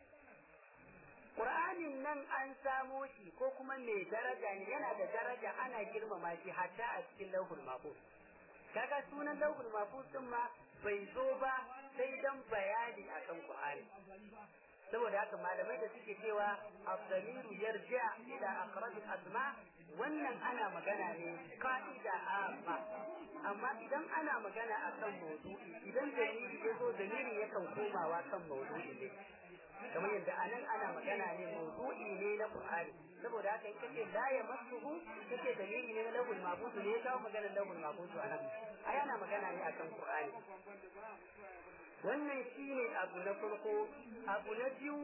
Speaker 2: Qur'anin nan an samo shi ko kuma mai daraja ne yana da daraja ana girmama shi hatta a cikin lauhul mahfuz kaga sunan lauhul mahfuz din ma bai zo ba sai dan bayani akan Qur'ani saboda haka malamai da suke cewa abdamiru yarja ila aqrabil asma wannan ana magana ne ka'ida amma amma idan ana magana akan maudu'i idan dalili ya zo dalili yakan komawa kan maudu'i ne kamar yadda anan ana magana ne maudu'i ne na Qur'ani saboda haka in kace la ya masuhu kace dalili ne na lahul mahfuz ne ya kawo maganar lahul mahfuz anan ai ana magana ne akan Qur'ani wannan shine abu na farko abu na biyu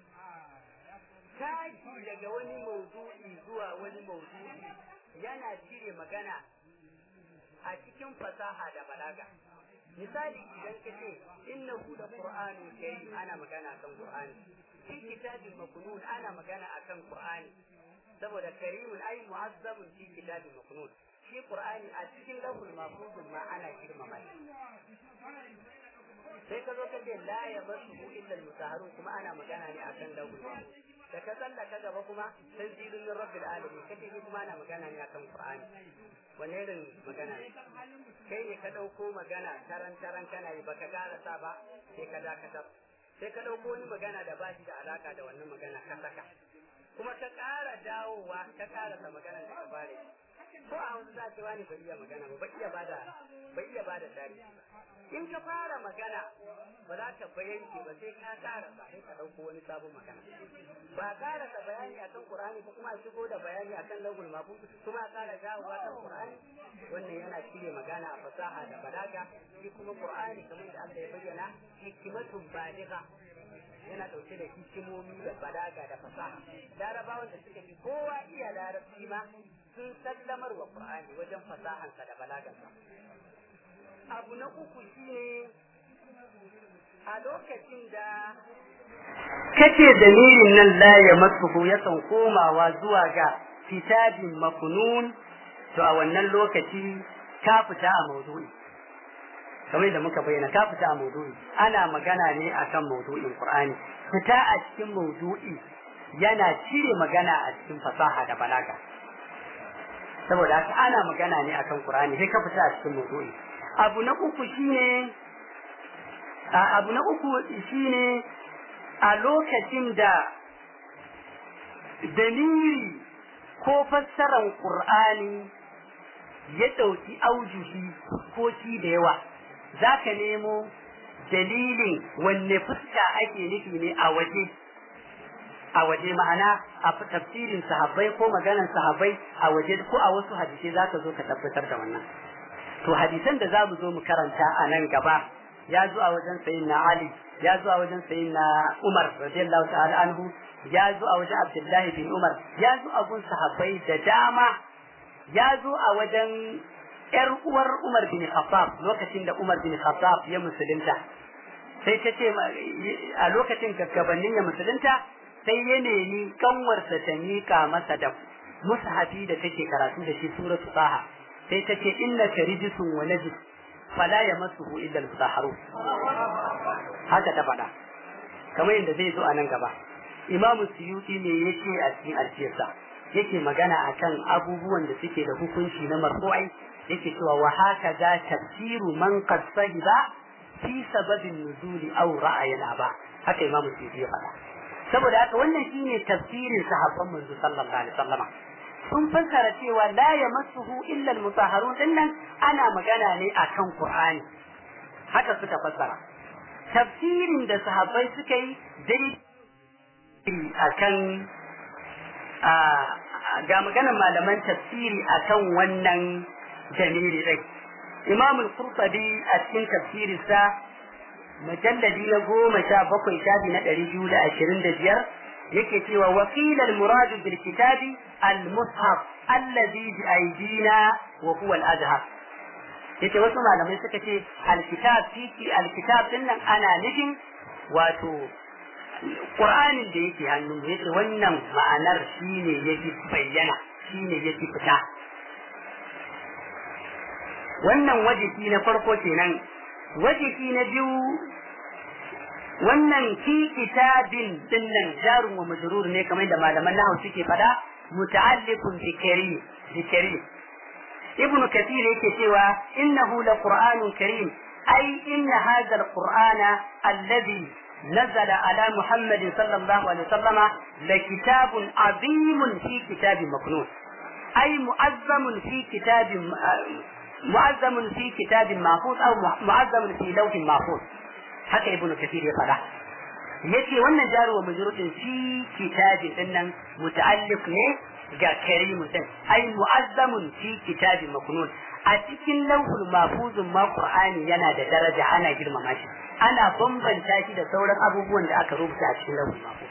Speaker 2: tashi daga wani maudu'i zuwa wani maudu'i yana cire magana a cikin fasaha da balaga misali idan ka ce innahu da qur'anu karim ana magana kan qur'ani fi kitabin maknun ana magana akan qur'ani saboda karimun ai mu'azzabun fi kitabin maknun shi qur'ani a cikin lahul mahfuz ma ana girmama shi sai ka zo ka ce la ya masu illa al-mutahharun kuma ana magana ne akan lahul mahfuz da ka tsalla ka gaba kuma tanzilun min rabbil alamin kace shi kuma ana magana ne akan qur'ani wani irin magana ne kai ne ka ɗauko magana taran taran kana yi baka karasa ba sai ka dakatar sai ka ɗauko wani magana da ba shi da alaka da wannan magana ka saka kuma ka ƙara dawowa ka karasa magana da ka bare ko a hausa za ce wani bai iya magana ba bai iya bada bai iya bada tarihi in ka fara magana ba za ka bayanke ba sai ka karasa sai ka ɗauko wani sabon magana ba karasa bayani akan Qur'ani ko kuma a shigo da bayani akan lagul mafus kuma a kara dawowa kan Qur'ani wannan yana cire magana a fasaha da balaga shi kuma Qur'ani kamar da Allah ya bayyana hikimatun baligha yana dauke da hikimomi da balaga da fasaha larabawan da suka fi kowa iya larabci ma sun sallamar wa Qur'ani wajen fasahansa da balagansa abu na uku shine a lokacin da kace dalilin nan la ya masuhu yakan komawa zuwa ga kitabin makunun to a wannan lokaci ka fita a maudu'i kamar da muka bayyana ka fita a maudu'i ana magana ne akan maudu'in qur'ani fita a cikin maudu'i yana cire magana a cikin fasaha da balaga saboda haka ana magana ne akan qur'ani sai ka fita a cikin maudu'i abu na uku shine abu na uku shine a lokacin da dalili ko fassarar Qur'ani ya ɗauki aujuhi ko shi da yawa za ka nemo dalilin wanne fuska ake nufi ne a waje a waje ma'ana a tafsirin sahabbai ko maganar sahabbai a waje ko a wasu hadisai za ka zo ka tabbatar da wannan to hadisan da za mu zo mu karanta a nan gaba ya zo a wajen sayin na Ali ya zo a wajen sayin na Umar radiyallahu ta'ala anhu ya zo a wajen Abdullahi bin Umar ya zo a gun sahabbai da dama ya zo a wajen ƴar uwar Umar bin Khattab lokacin da Umar bin Khattab ya musulunta sai ta ce a lokacin gabanin ya musulunta sai ya nemi kanwarsa ta mika masa da mushafi da take karatu da shi suratu Taha sai ta ce innaka rijisun wa najis fala yamassuhu illa al-mutahharun haka ta faɗa kamar yadda zai zo a nan gaba imamu suyuti ne yake a cikin alfiyarsa yake magana akan abubuwan da suke da hukunci na marfu'ai yake cewa wa haka za tafsiru man qad sahiba fi sababin nuzuli aw ra'ayin aba haka imamu suyuti ya faɗa saboda haka wannan shine tafsirin sahabban manzo sallallahu alaihi wasallama sun fassara cewa la yamassuhu illa al-mutahharun dinnan ana magana ne akan Qur'ani haka suka fassara tafsirin da sahabbai suka yi dai akan ga maganar malaman tafsiri akan wannan jamiri dai Imam al-Qurtubi a cikin tafsirinsa mujalladi na goma sha bakwai shafi na ɗari biyu da ashirin da biyar yake cewa wakil al-murad bil kitabi al-mushaf allazi bi aydina wa huwa al-azhar yace wasu malamai suka ce al-kitab fi al-kitab dinnan ana nufin wato Qur'anin da yake hannun yace wannan ma'anar shine yake bayyana shine yake fita wannan wajibi na farko kenan wajibi na biyu wannan fi kitabin dinnan jarun wa majrur ne kamar da malaman nahu suke fada muta'alliqun bi karim bi karim
Speaker 1: ibn kathir yake cewa innahu la qur'anun karim ai inna hadha al-qur'ana alladhi نزل على محمد صلى الله عليه وسلم لكتاب عظيم في كتاب مكنون أي معظم في كتاب معظم في كتاب محفوظ أو معظم في لوح محفوظ haka ibnu kathir ya fada yace wannan jaru wa majrutin fi kitabin dinnan muta'alliq ne ga karimu din ai mu'azzamun fi kitabin maknun a cikin lauhul mahfuzun ma qur'ani yana da daraja ana girmama shi ana bambanta shi da sauran abubuwan da aka rubuta a cikin lauhul mahfuz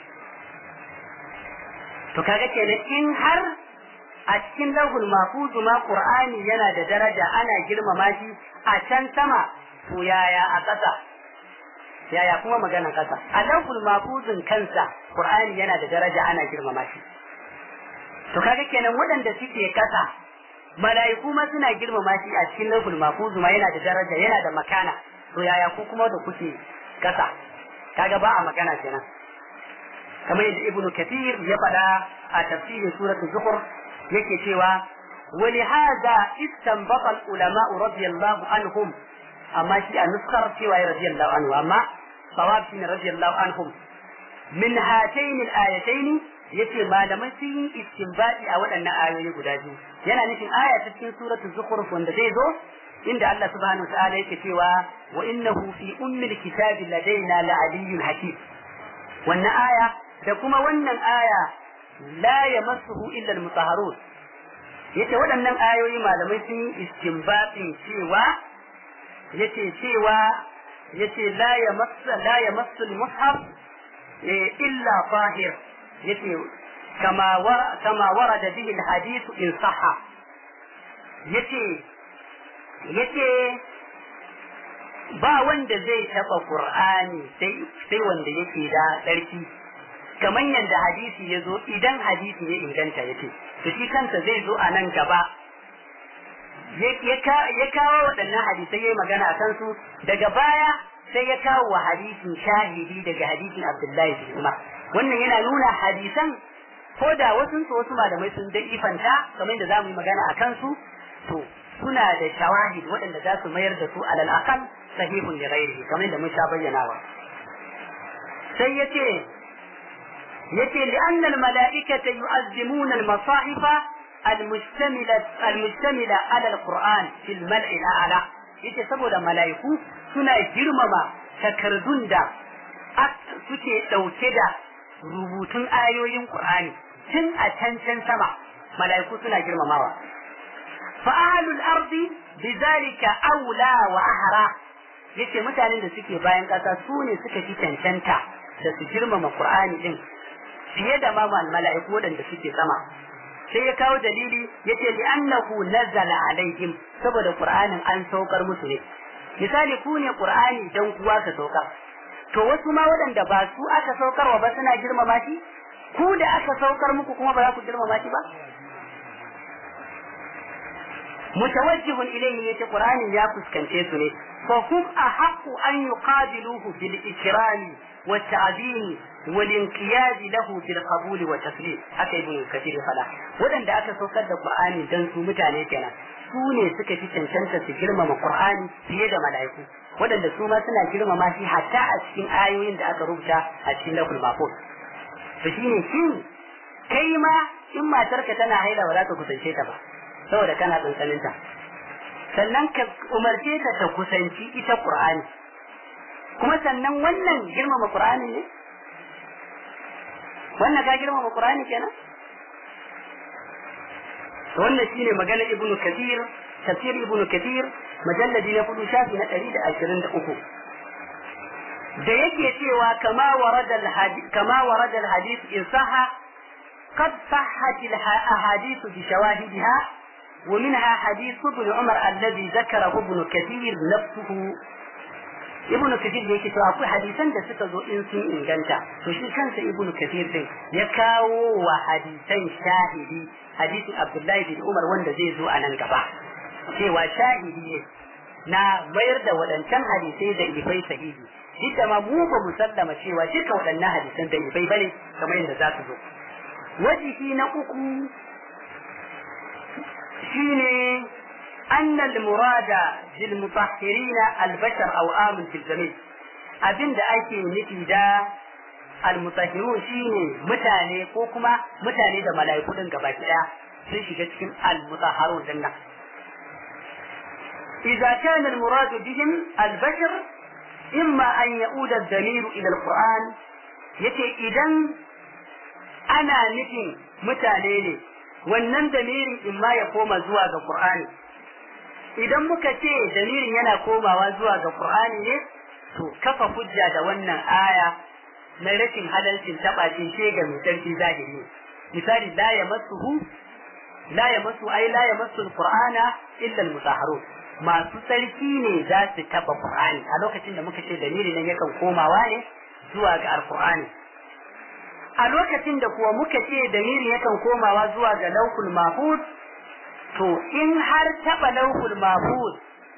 Speaker 1: to kaga kenan in har a cikin lauhul mahfuz ma qur'ani yana da daraja ana girmama shi a can sama to yaya a ƙasa yaya kuma maganan ƙasa a lauhul mahfuzin kansa qur'ani yana da daraja ana girmama shi to kaga kenan waɗanda suke ƙasa mala'iku ma suna girmama shi a cikin lauhul mahfuz ma yana da daraja yana da makana to yaya ku kuma da kuke ƙasa kaga ba a magana kenan kamar yadda ibnu kathir ya faɗa a tafsirin suratul zukhr yake cewa ولهذا استنبط العلماء رضي الله عنهم أما شيء نذكر سوى رضي الله عنه أما صواب رضي الله عنهم من هاتين الآيتين yace malamai sun yi istinbadi a waɗannan ayoyi guda biyu yana nufin aya ta cikin suratul zukhruf wanda zai zo inda Allah subhanahu wa ta'ala yake cewa wa innahu fi ummil kitabi ladaina la'aliyyun hakim wannan aya da kuma wannan aya la yamassuhu illa al-mutahharun yace waɗannan ayoyi malamai sun yi istinbatin cewa yace cewa yace la yamassu la yamassu al-mushaf illa tahir yace kama wa kama warada bihi al-hadith in sahha yace yace ba wanda zai taba qur'ani sai sai wanda yake da tsarki kamar yadda hadisi ya zo idan hadisi ya inganta yace to shi kansa zai zo a nan gaba ya kawo waɗannan hadisai ya yi magana a kansu daga baya sai ya kawo wa hadisin shahidi daga hadisin abdullahi bin umar wannan yana nuna hadisan ko da wasu su wasu malamai sun da ifanta kamar da za mu yi magana a kansu to suna da shawahid waɗanda za su mayar da su alal aqal sahihun li ghairihi kamar da mun sha bayyanawa sai yace yace li'anna al-mala'ikata yu'azzimuna al-masahifa المشتملة المشتملة على القرآن في الملء الأعلى yace saboda mala'iku suna girmama takardun da suke ɗauke da rubutun ayoyin Qur'ani tun a can can sama mala'iku suna girmamawa fa ahlul ardi bizalika aula wa ahra yace mutanen da suke bayan ƙasa su ne suka fi cancanta da su girmama Qur'ani din fiye da ma mala'iku waɗanda suke sama sai ya kawo dalili yace li annahu nazala alaihim saboda qur'anin an saukar musu ne misali ku ne qur'ani dan kuwa ka saukar to wasu ma waɗanda ba su aka saukarwa ba suna girmama shi ku da aka saukar muku kuma ba za ku girmama shi ba mutawajjihun ilayhi yace qur'anin ya fuskance su ne fa hum ahaqqu an yuqabiluhu bil ikrami wa ta'zimi والانقياد له بالقبول والتسليم haka ibn kathir fada wadanda aka saukar da qur'ani dan su mutane kenan su ne suka fi cancanta su girmama qur'ani fiye da mala'iku wadanda su ma suna girmama shi hatta a cikin ayoyin da aka rubuta a cikin laful mahfuz to shine shin kai ma in matarka tana haila ba za ka kusance ta ba saboda kana tsantsanin ta sannan ka umarce ta ta kusanci ita qur'ani kuma sannan wannan girmama qur'ani ne wannan ka girmama Qur'ani kenan wannan shine magana Ibn Kathir tafsir Ibn Kathir majalladi na kudu shafi na 123 da yake cewa kama warada al-hadith kama warada al-hadith in sahha قد صحت الأحاديث بشواهدها ومنها حديث ابن عمر الذي ذكره ابن كثير نفسه ibn kathir da yake cewa akwai hadisan da suka zo in sun inganta to shi kansa ibn kathir din ya kawo wa hadisan shahidi hadisin abdullahi bin umar wanda zai zo a nan gaba cewa shahidi ne na mayar da waɗancan hadisai da ifai sahihi duk da ma mu ba mu sallama cewa duka waɗannan hadisan da ifai bane kamar yadda za su zo wajihi na uku shine أن المراد بالمطهرين البشر أو آمن في الجميع abin da ake nufi da almutahirun shine mutane ko kuma mutane da mala'iku din gaba daya sun shiga cikin almutahharun din nan idza kana almurad bihim albashar imma an yauda ad-damir ila alquran yace idan ana nufin mutane ne wannan damirin imma ya koma zuwa ga qur'ani idan muka ce damirin yana komawa zuwa ga qur'ani ne to kafa hujja da wannan aya na rashin halalcin taɓa ce ga mai sarki zahiri misali la ya masuhu la ya masu ai la ya masu alqur'ana illa almutahharun masu sarki ne za su taɓa qur'ani a lokacin da muka ce dalili nan yakan komawa ne zuwa ga alqur'ani a lokacin da kuwa muka ce dalili yakan komawa zuwa ga lauhul mahfuz to in har taɓa lauhul mahfuz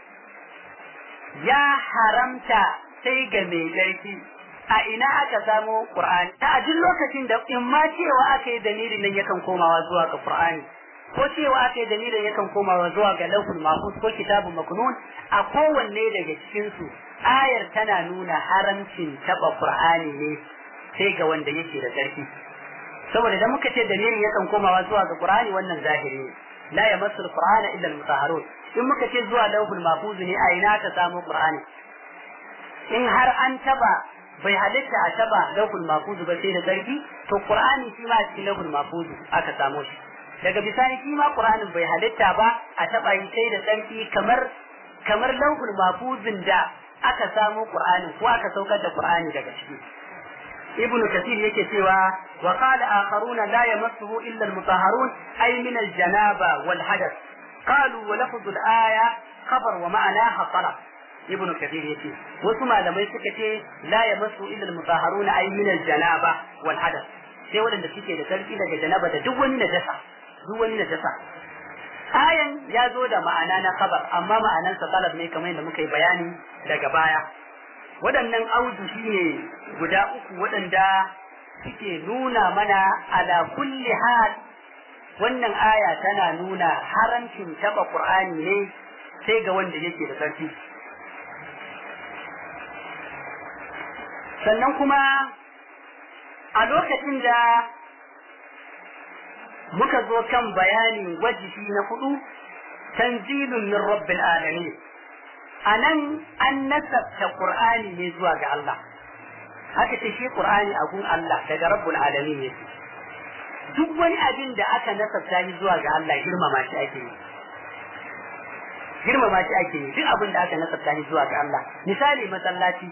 Speaker 1: ya haramta sai ga mai laifi a ina aka samo Qur'ani ta a duk lokacin da in ma cewa aka yi dalilin nan yakan komawa zuwa ga Qur'ani ko cewa aka yi dalilin yakan komawa zuwa ga lauhul mahfuz ko kitabun maknun a kowanne daga cikin su ayar tana nuna haramcin taba Qur'ani ne sai ga wanda yake da sarki saboda idan muka ce dalilin yakan komawa zuwa ga Qur'ani wannan zahiri ne la yamassu al-Qur'ana illa al-mutahharun in muka ce zuwa lauhul mahfuz ne a ina ka samu Qur'ani in har an taba bai halitta a taba lauhul mahfuz ba sai da sarki to qur'ani shi ma cikin lauhul mahfuz aka samo shi daga bisani shi ma qur'anin bai halitta ba a taba yi sai da sarki kamar kamar lauhul mahfuzin da aka samo qur'anin ko aka saukar da qur'ani daga ciki ibnu kathir yake cewa wa qala akharuna la yamassuhu illa al-mutahharun ay min al-janaba wal hadath qalu wa lafdhu al-aya khabar wa ma'anaha talab ibnu kathir yace wasu malamai suka ce la yamassu illa al-mutahharuna ay min al-janaba wal hadath sai wadanda suke da sarki daga janaba da duk wani najasa duk wani najasa ayan ya zo da ma'ana na khabar amma ma'anan sa talab ne kamar yadda muka yi bayani daga baya waɗannan audu shine guda uku waɗanda suke nuna mana ala kulli hal wannan aya tana nuna haramcin taba qur'ani ne sai ga wanda yake da sarki sannan kuma a lokacin da muka zo kan bayanin wajibi na hudu tanzilun min rabbil alamin anan an nasabta qur'ani ne zuwa ga Allah haka ce shi qur'ani a gun Allah daga rabbul alamin ne duk wani abin da aka nasabta shi zuwa ga Allah girmama shi ake yi girmama shi ake yi duk abin da aka nasabta shi zuwa ga Allah misali masallaci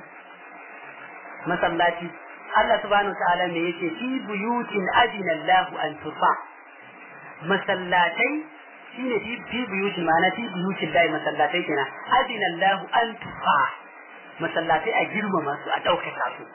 Speaker 1: masallaci Allah subhanahu wa ta'ala me yake fi buyutin adina Allah an turfa masallatai shine fi fi buyutin ma'ana fi buyutin dai masallatai kenan adina Allah an turfa masallatai a girmama su a ɗaukaka su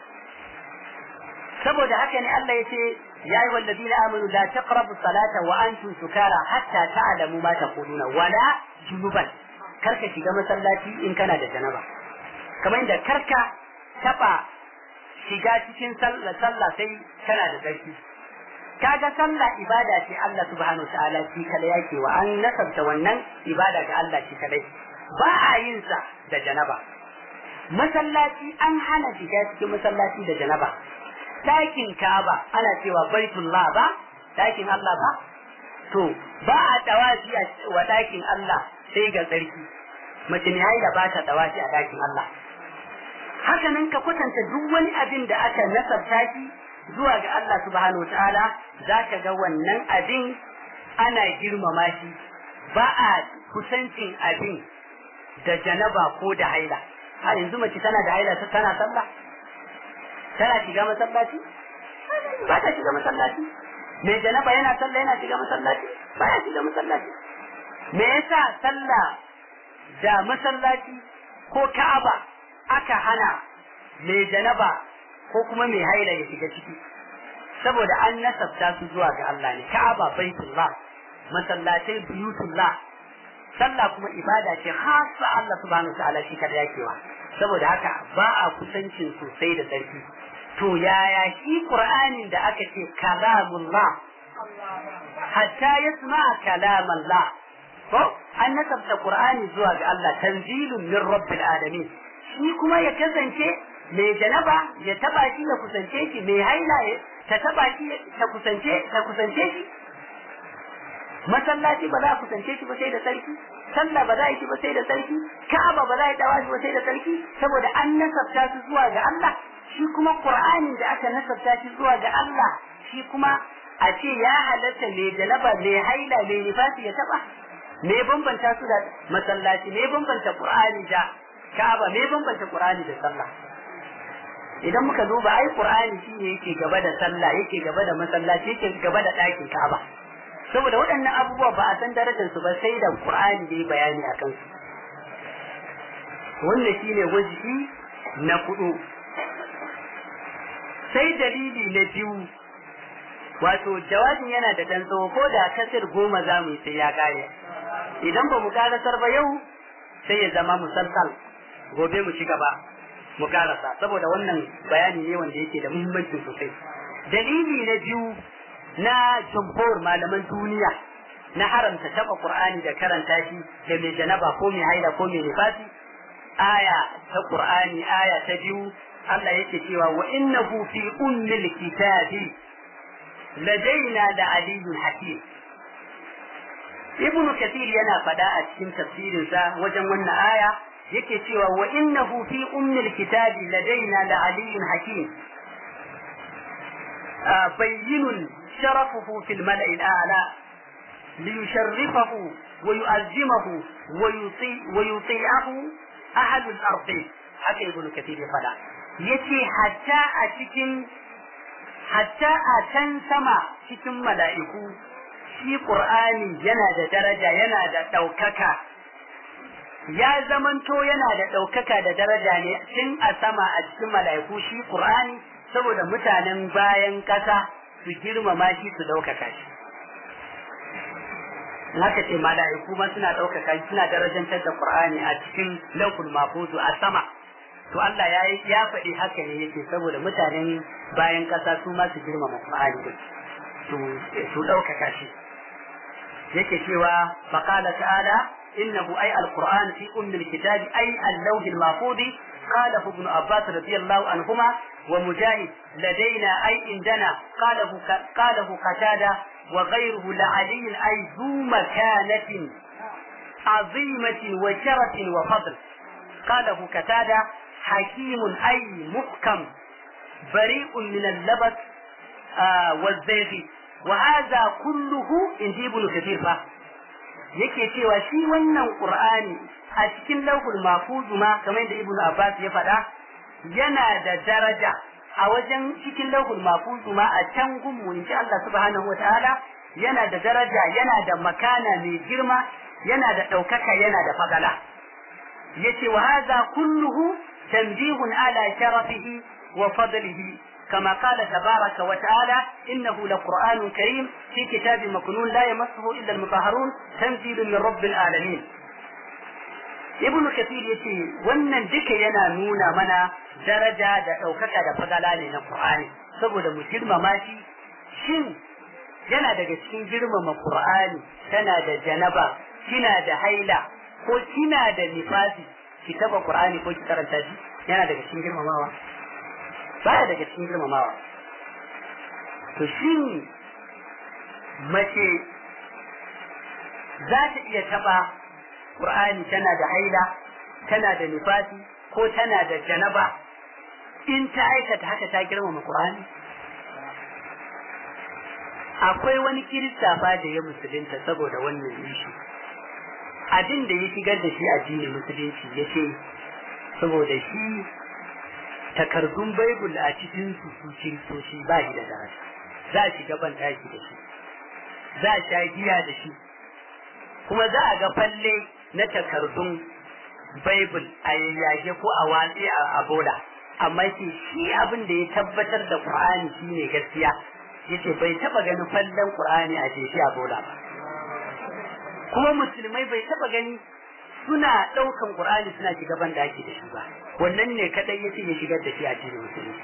Speaker 1: saboda haka ne Allah yace ya yi wallazina amanu la taqrabu salata wa antum sukara hatta ta'lamu ma taquluna wala junuban karka shiga masallaci in kana da janaba kamar inda karka taba shiga cikin sallah sallah sai kana da tsarki kaga sallah ibada ce Allah subhanahu ta'ala shi kada yake wa an nasabta wannan ibada ga Allah shi kadai ba a yin sa da janaba masallaci an hana shiga cikin masallaci da janaba ɗakin Ka'aba ana cewa baitullah ba ɗakin Allah ba to ba a tawafi wa ɗakin Allah sai ga tsarki mace ne haila ba ta tawafi a ɗakin Allah haka nan ka kwatanta duk wani abin da aka nasabta shi zuwa ga Allah subhanahu ta'ala za ka ga wannan abin ana girmama shi ba a kusancin abin da janaba ko da haila a yanzu mace tana da haila tana sallah tana shiga masallaci ba ta shiga masallaci mai janaba yana sallah yana shiga masallaci ba ya shiga masallaci me yasa sallah da masallaci ko ka'aba aka hana mai janaba ko kuma mai haila ya shiga ciki saboda an nasabta su zuwa ga Allah ne ka'aba baitullah masallatai buyutullah sallah kuma ibada ce hasa Allah subhanahu ta'ala shi kada yakewa saboda haka ba a kusancin sosai da sarki to yaya shi qur'anin da aka ce kalamullah hatta yasma kalamullah ko an nasabta qur'ani zuwa ga Allah tanzilun min rabbil alamin shi kuma ya kasance mai janaba ya taba shi ya kusance shi mai haila ta taba shi ta kusance ta kusance shi masallaci ba za a kusance shi ba sai da sarki sallah ba za a yi ba sai da sarki ka'aba ba za a yi dawa ba sai da sarki saboda an nasabta su zuwa ga Allah shi kuma qur'anin da aka nasabta shi zuwa ga Allah shi kuma a ce ya halatta mai janaba mai haila mai nifasi ya taba me bambanta su da masallaci me bambanta qur'ani da ka'aba me bambanta qur'ani da sallah idan muka duba ai qur'ani shine yake gaba da sallah yake gaba da masallaci yake gaba da ɗakin ka'aba saboda waɗannan abubuwa ba a san darajar su ba sai da qur'ani da bayani akan su wannan shine wajibi na kudu sai dalili na biyu wato jawabin yana da dan tsawo ko da kasir goma za mu yi sai ya kare idan ba mu karasar ba yau sai ya zama musalsal gobe mu ci gaba mu karasa saboda wannan bayani ne wanda yake da muhimmanci sosai dalili na biyu na jumhur malaman duniya na haramta taba qur'ani da karanta shi da mai janaba ko mai haila ko mai nifasi aya ta qur'ani aya ta biyu Allah yake cewa wa innahu fi ummil kitabi ladaina da aliyyun hakim ibn kathir yana fada a cikin tafsirinsa wajen wannan aya yake cewa wa innahu fi ummil kitabi ladaina la aliyyun hakim bayyinun sharafuhu fil mala'i al'a liyusharrifahu wa yu'azzimahu wa yuti'ahu ahlul ardi haka ibn kathir ya fada yace hatta a cikin hatta a can sama cikin mala'iku shi Qur'ani yana da daraja yana da ɗaukaka ya zamanto yana da ɗaukaka da daraja ne tun a sama a cikin mala'iku shi Qur'ani saboda mutanen bayan ƙasa su girmama shi su ɗaukaka shi haka ce mala'iku ma suna ɗaukaka shi suna darajantar da Qur'ani a cikin laukul mafuzu a sama to Allah ya ya faɗi haka ne yake saboda mutanen bayan ƙasa su ma su girmama Qur'ani din su su ɗaukaka shi yake cewa faqala ta'ala innahu ay alquran fi umm alkitab ay al-lawh al-mahfuz قاله ابن عباس رضي الله عنهما ومجاهد لدينا أي عندنا قاله قاله قتادة وغيره لعلي أي ذو مكانة عظيمة وشرف وفضل قاله قتادة حكيم أي محكم بريء من اللبس آه والزيغ وهذا كله in ji ibnu kathir fa yake cewa shi wannan qur'ani a cikin lauhul mahfuz ma kamar da ibnu abbas ya faɗa yana da daraja a wajen cikin lauhul mahfuz ma a can gunmu insha Allah subhanahu wataala yana da daraja yana da makana mai girma yana da ɗaukaka yana da fadala yace wa hadha kulluhu tanbihun ala sharafihi wa fadlihi كما قال تبارك وتعالى إنه لقرآن كريم في كتاب مكنون لا يمسه إلا المطهرون تنزيل من رب العالمين ابن كثير يتي wannan duka yana nuna mana daraja da ɗaukaka da fadala ne na Qur'ani saboda mu girmama shi shin yana daga cikin girmama Qur'ani tana da janaba kina da haila ko kina da nifasi ki taba Qur'ani ko ki karanta shi yana daga cikin girmamawa baya daga cikin girmamawa to shi mace za ta iya taba Qur'ani tana da haila tana da nifasi ko tana da janaba in ta aikata haka ta girmama Qur'ani akwai wani kirista fa da ya musulunta saboda wannan ishi abin da ya shigar da shi addinin musulunci ya ce saboda shi takardun baibul a cikin su su kiristoci ba shi da daraja za a shiga ban taki da shi za a sha giya da shi kuma za a ga falle na takardun baibul a yayyage ko a watsi a bola amma ce shi abin da ya tabbatar da qur'ani shine gaskiya yace bai taba ganin fallen qur'ani a jeshi a bola ba kuma musulmai bai taba gani suna ɗaukan Qur'ani suna shiga ban da ake da shi ba wannan ne kadai yace ya shigar da shi a cikin musulmi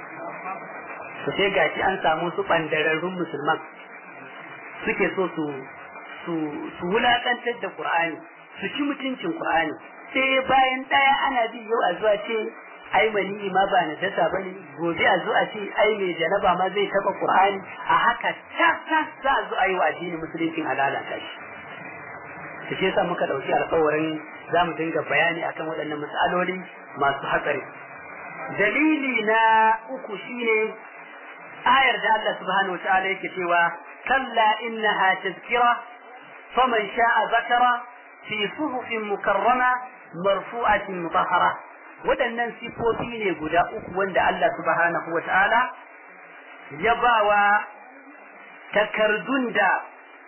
Speaker 1: to sai gashi an samu su bandararrun musulman suke so su
Speaker 2: su su wulakantar da Qur'ani su ci mutuncin Qur'ani sai bayan daya ana bi yau a zuwa ce ai mani ma ba na dasa bane gobe a zuwa ce ai mai janaba ma zai taba Qur'ani a haka ta ta za a zo a yi wa addinin musulunci halalata shi to shi yasa muka dauki alƙawarin za mu dinga bayani akan waɗannan matsaloli masu hatsari dalili na uku shine ayar da Allah subhanahu wa ta'ala yake cewa kalla innaha tazkira faman sha'a zakara fi suhufin mukarrama marfu'atin mutahhara waɗannan sifofi ne guda uku wanda Allah subhanahu wa ta'ala ya bawa takardun da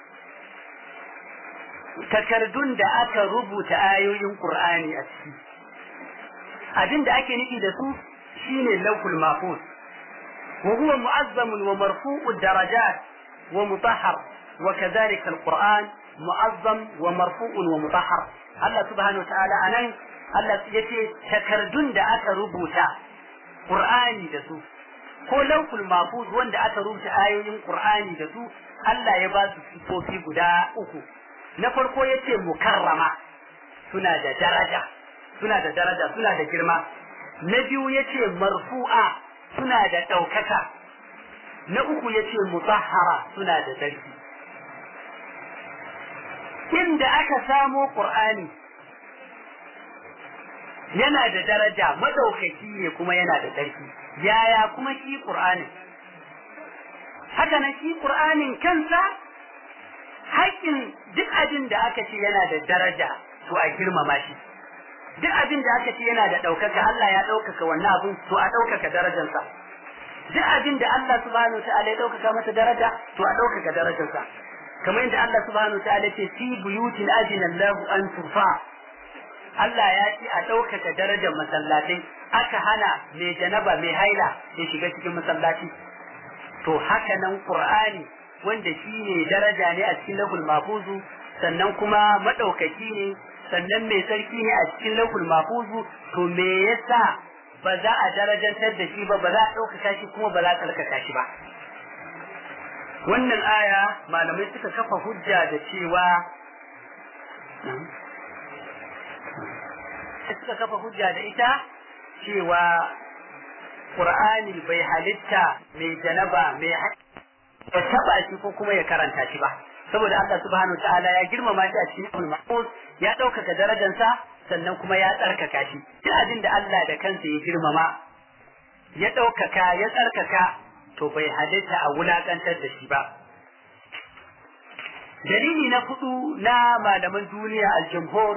Speaker 2: takardun da aka rubuta ayoyin Qur'ani a ciki abin da ake nufi da su shine lawhul mahfuz wa huwa mu'azzam wa marfu'u darajat wa mutahhar wa kadhalika al-Qur'an mu'azzam wa marfu'un wa mutahhar Allah subhanahu wa ta'ala anan Allah yace takardun da aka rubuta Qur'ani da su ko lawhul mahfuz wanda aka rubuta ayoyin Qur'ani da su Allah ya ba su sifofi guda uku na farko yace mukarrama suna da daraja suna da daraja suna da girma na biyu yace marfu'a suna da ɗaukaka na uku yace mutahhara suna da tsarki inda aka samo qur'ani yana da daraja madaukaki ne kuma yana da tsarki yaya kuma shi qur'ani haka nan shi qur'anin kansa haƙƙin duk abin da aka ce yana da daraja to a girmama shi duk abin da aka ce yana da ɗaukaka Allah ya ɗaukaka wannan abin to a ɗaukaka darajarsa duk abin da Allah subhanahu ta'ala ya ɗaukaka masa daraja to a ɗaukaka darajarsa kamar yadda Allah subhanahu ta'ala ce fi buyutin ajina Allahu an turfa Allah ya ce a ɗaukaka darajar masallatai aka hana mai janaba mai haila ya shiga cikin masallaci to haka nan Qur'ani wanda shi ne daraja ne a cikin lahul mafuzu sannan kuma maɗaukaki ne sannan mai sarki ne a cikin lahul mafuzu to me yasa ba za a darajantar da shi ba ba za a ɗaukaka shi kuma ba za a tsarkaka shi ba wannan aya malamai suka kafa hujja da cewa suka kafa hujja da ita cewa Qur'ani bai halitta mai janaba mai ya taba shi ko kuma ya karanta shi ba saboda Allah subhanahu wa ta'ala ya girmama shi a cikin mahfuz ya ɗaukaka darajarsa sannan kuma ya tsarkaka shi duk abin da Allah da kansa ya girmama ya ɗaukaka ya tsarkaka to bai halitta a wulakantar da shi ba dalili na hudu na malaman duniya al-jumhur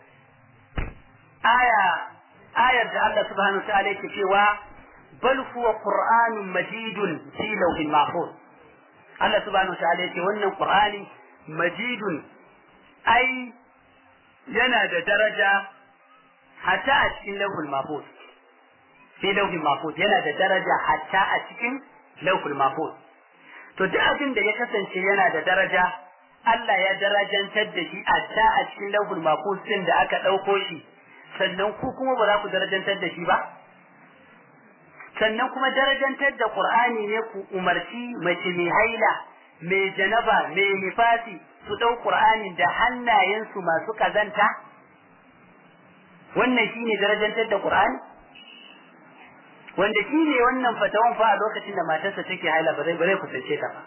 Speaker 2: aya ayar da Allah subhanahu wa ta'ala yake cewa bal huwa qur'anun majidun fi lawhin mahfuz Allah subhanahu wa ta'ala yake wannan Qur'ani majidun ai yana da daraja hatta a cikin lauhul mahfuz sai lauhul mahfuz yana da daraja hatta a cikin lauhul mahfuz to duk abin da ya kasance yana da daraja Allah ya darajantar da shi hatta a cikin lauhul mahfuz din da aka ɗauko shi sannan ku kuma ba za ku darajantar da shi ba sannan kuma darajantar da Qur'ani ne ku umarci mace mai haila mai janaba mai nifasi su ɗau Qur'anin da hannayensu masu kazanta wannan shine darajantar da Qur'ani wanda shi ne wannan fatawan fa a lokacin da matarsa take haila ba zai ba zai kusance ta ba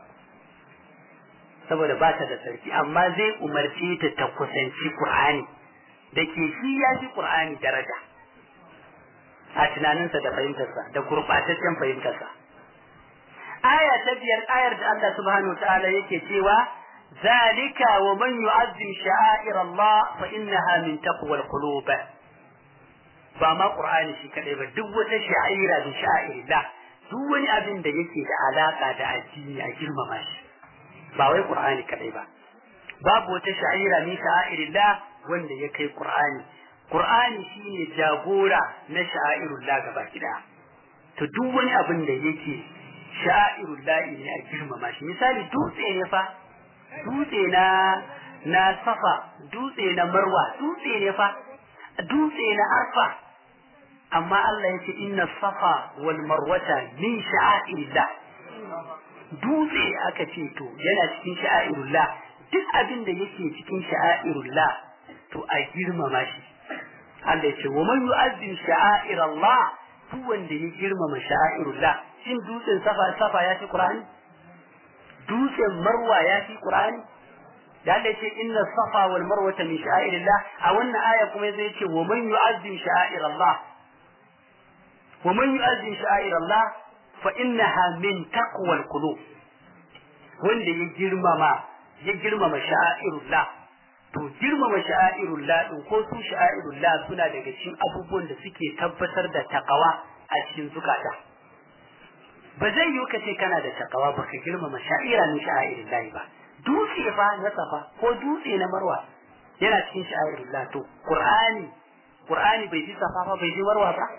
Speaker 2: saboda ba ta da sarki amma zai umarce ta ta kusanci Qur'ani da ke shi ya fi Qur'ani daraja a tunaninsa da fahimtarsa da gurɓataccen fahimtarsa. Aya ta biyar ayar da Allah subhanahu ta'ala yake cewa zalika wa man yu'azzim sha'air Allah fa innaha min taqwal qulub ba ma Qur'ani shi kadai ba duk wata sha'ira da sha'irillah duk wani abin da yake da alaka da addini a girmama shi ba wai Qur'ani kadai ba babu wata sha'ira min sha'irillah wanda ya kai Qur'ani Qur'ani shine jagora na sha'airullah gaba kida to duk wani abin da yake sha'airullah ne a girmama shi misali dutse ne fa dutse na na safa dutse na marwa dutse ne fa dutse na arfa amma Allah yace inna safa wal marwata min sha'airillah dutse aka ce to yana cikin sha'airullah duk abin da yake cikin sha'airullah to a girmama shi Allah ya ce wa man yu'azzim sha'airallah duk wanda ya girmama sha'airullah shin dutsen safa safa ya fi qur'ani dutsen marwa ya fi qur'ani da Allah ce inna safa wal marwa min sha'airillah a wannan aya kuma zai ce wa man yu'azzim sha'airallah wa man yu'azzim sha'airallah fa innaha min taqwal qulub wanda ya girmama ya girmama sha'airullah to girmama sha'airullah din ko su sha'airullah suna daga cikin abubuwan da suke tabbatar da takawa a cikin zukata ba zai yi ka ce kana da takawa ba ka girmama sha'ira min sha'airullah ba dutse fa na safa ko dutse na marwa yana cikin sha'airullah to qur'ani qur'ani bai ji safa ba bai ji marwa ba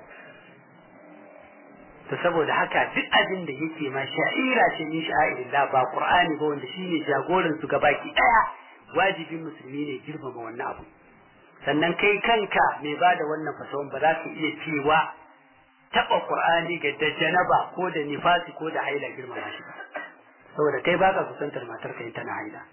Speaker 2: to saboda haka duk abin da yake ma sha'ira ce min sha'irillah ba qur'ani ba wanda shine jagoran su gabaki daya wajibin musulmi ne girmama wannan abu sannan kai kanka mai bada wannan fasawan ba za ka iya cewa taba qur'ani ga da janaba ko da nifasi ko da haila girmama shi saboda kai baka kusantar matar ka tana haila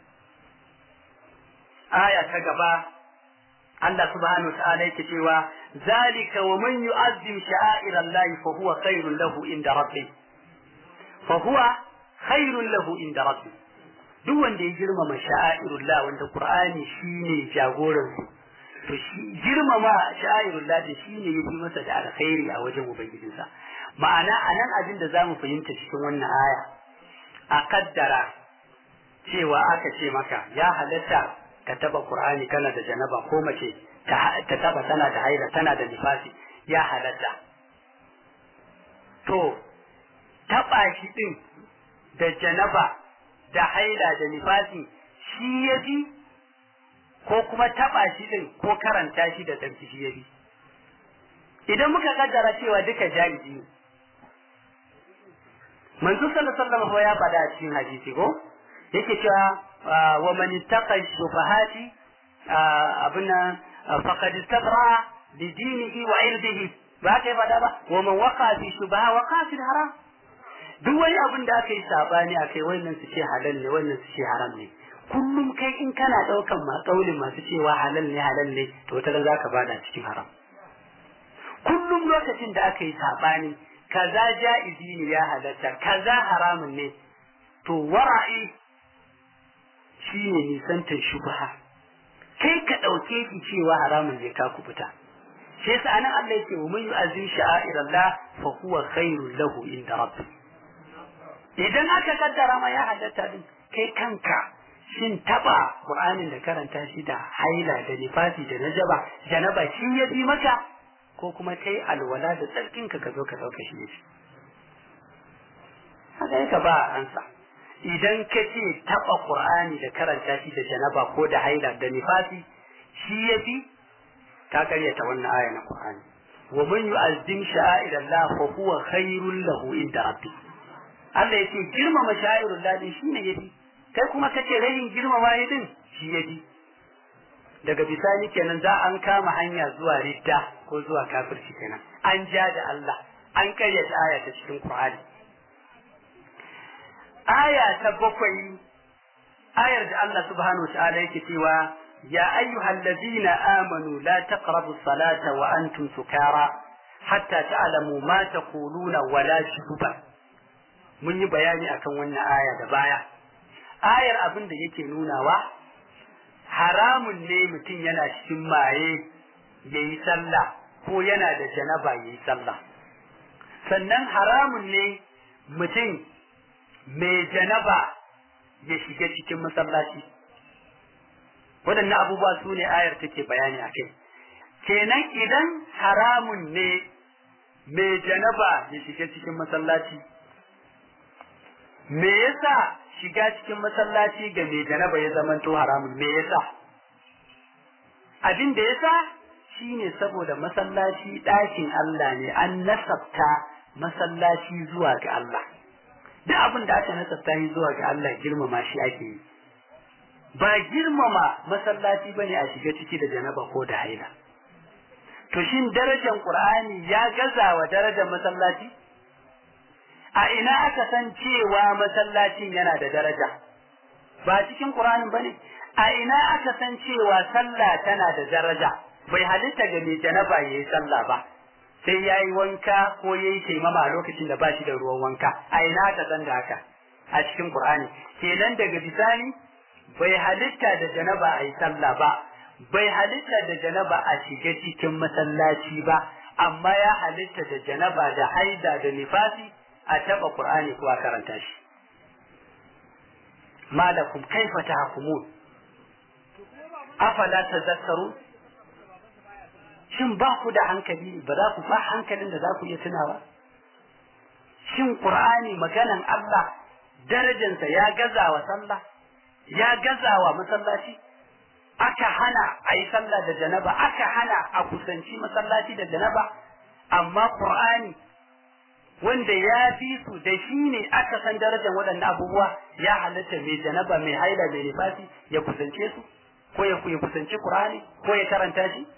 Speaker 2: aya ta gaba Allah subhanahu wa ta'ala yake cewa zalika wa man yu'azzim sha'airallahi fa huwa khairun lahu inda rabbi fa huwa khairun lahu inda rabbi duk wanda ya girmama sha'airullah wanda qur'ani shine jagoran su to shi girmama sha'airullah da shine yafi masa da alkhairi a wajen ubangijinsa ma'ana anan abin da zamu fahimta cikin wannan aya a kaddara cewa aka ce maka ya halatta ka taba Qur'ani kana da janaba ko mace ta taba tana da haila tana da nifasi ya halatta to taba shi din da janaba da haila da nifasi shi yafi ko kuma taba shi din ko karanta shi da tsarki shi yafi idan muka kaddara cewa duka jaizi ne manzo sallallahu alaihi wasallam ya faɗa a cikin hadisi ko yake cewa wa man ittaqa shubahati abuna faqad istabra li dinihi wa irdihi ba kai faɗa ba wa man waqa fi shubaha waqa fi haram duk wani abin da aka yi sabani akai wannan su ce halal ne wannan su ce haram ne kullum kai in kana daukan ma kaulin masu cewa halal ne halal ne to wata za ka bada cikin haram kullum lokacin da aka yi sabani kaza ja'izi ne ya halatta kaza haramun ne to wara'i shine nisantar shubha kai ka dauke ki cewa haramun ne ka kubuta shi yasa anan Allah yake wa man yu'azzim sha'airallah fa huwa khairul lahu inda rabbi idan aka kaddara ma ya halatta din kai kanka shin taba Qur'anin da karanta shi da haila da nifasi da najaba janaba shi ya bi maka ko kuma kai alwala da tsarkin ka ka zo ka dauka shi ne haka ka ba ansa idan ka ce taba Qur'ani da karanta shi da janaba ko da haila da nifasi shi ya bi ka karyata wannan aya na Qur'ani wa man yu'azzim sha'airallah fa huwa khairul lahu inda rabbi Allah yake girmama sha'airullah din shine yafi kai kuma kace rayin girmama yi din shi yafi daga bisani kenan za an kama hanya zuwa ridda ko zuwa kafirci kenan an ja da Allah an karyata aya ta cikin Qur'ani aya ta bakwai ayar da Allah subhanahu wa ta'ala yake cewa ya ayyuhal ladina amanu la taqrabu salata wa antum sukara hatta ta'lamu ma taquluna wa la shuba mun yi bayani akan wannan aya da baya ayar abin da yake nunawa haramun ne mutum yana cikin maye yayi sallah ko yana da janaba yayi sallah sannan haramun ne mutum mai janaba ya shiga cikin masallaci waɗannan abubuwa su ne ayar take bayani a kai kenan idan haramun ne mai janaba ya shiga cikin masallaci me yasa shiga cikin masallaci ga mai janaba ya zamanto haramun me yasa abin da yasa shine saboda masallaci ɗakin Allah ne an nasabta masallaci zuwa ga Allah duk abin da aka nasabta yi zuwa ga Allah girmama shi ake yi ba girmama masallaci bane a shiga ciki da janaba ko da haila to shin darajar qur'ani ya gaza wa darajar masallaci a ina aka san cewa masallacin yana da daraja ba cikin qur'anin bane a ina aka san cewa sallah tana da daraja bai halitta ga mai janaba yayi sallah ba sai yayi wanka ko yayi taimama a lokacin da ba shi da ruwan wanka a ina aka san da haka a cikin Qur'ani kenan daga bisani bai halitta da janaba a yi sallah ba bai halitta da janaba a shiga cikin masallaci ba amma ya halitta da janaba da haida da nifasi a taba Qur'ani ko a karanta shi malakum kaifa tahkumun afala tazakkaru shin ba ku da hankali ba za ku ba hankalin da za ku iya tunawa shin Qur'ani maganan Allah darajansa ya gaza wa sallah ya gaza wa masallaci aka hana a yi sallah da janaba aka hana a kusanci masallaci da janaba amma qur'ani wanda ya fi su da shi ne aka san darajar waɗannan abubuwa ya halatta mai janaba mai haila mai nifasi ya kusance su ko ya kusanci qur'ani ko ya karanta shi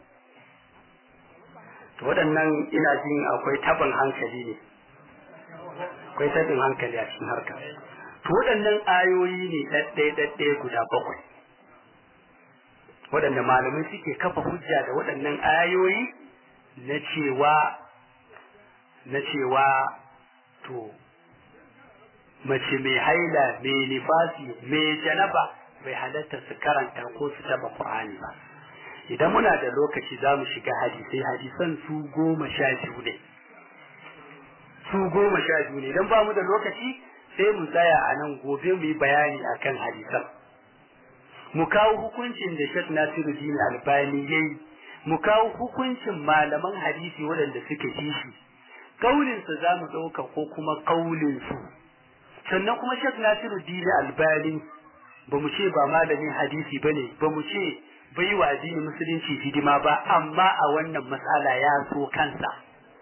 Speaker 2: to waɗannan ina jin akwai tabin hankali ne akwai tabin hankali a cikin harka to waɗannan ayoyi ne ɗaɗɗaya guda bakwai waɗanda malamai suke kafa hujja da waɗannan ayoyi na cewa na cewa to mace mai haila mai nifasi mai janaba bai halatta su karanta ko su taba Qur'ani ba idan muna da lokaci za mu shiga hadisai hadisan su goma sha biyu ne su goma sha biyu ne idan ba mu da lokaci sai mu tsaya a nan gobe mu yi bayani akan hadisan mu kawo hukuncin da Sheikh Nasiruddin Albani yayi mu kawo hukuncin malaman hadisi waɗanda suke kishi kaulin su zamu ɗauka ko kuma kaulin su sannan kuma Sheikh Nasiruddin Albani ba mu ce ba malamin hadisi bane ba mu ce bai wa addinin musulunci hidima ba amma a wannan matsala ya so kansa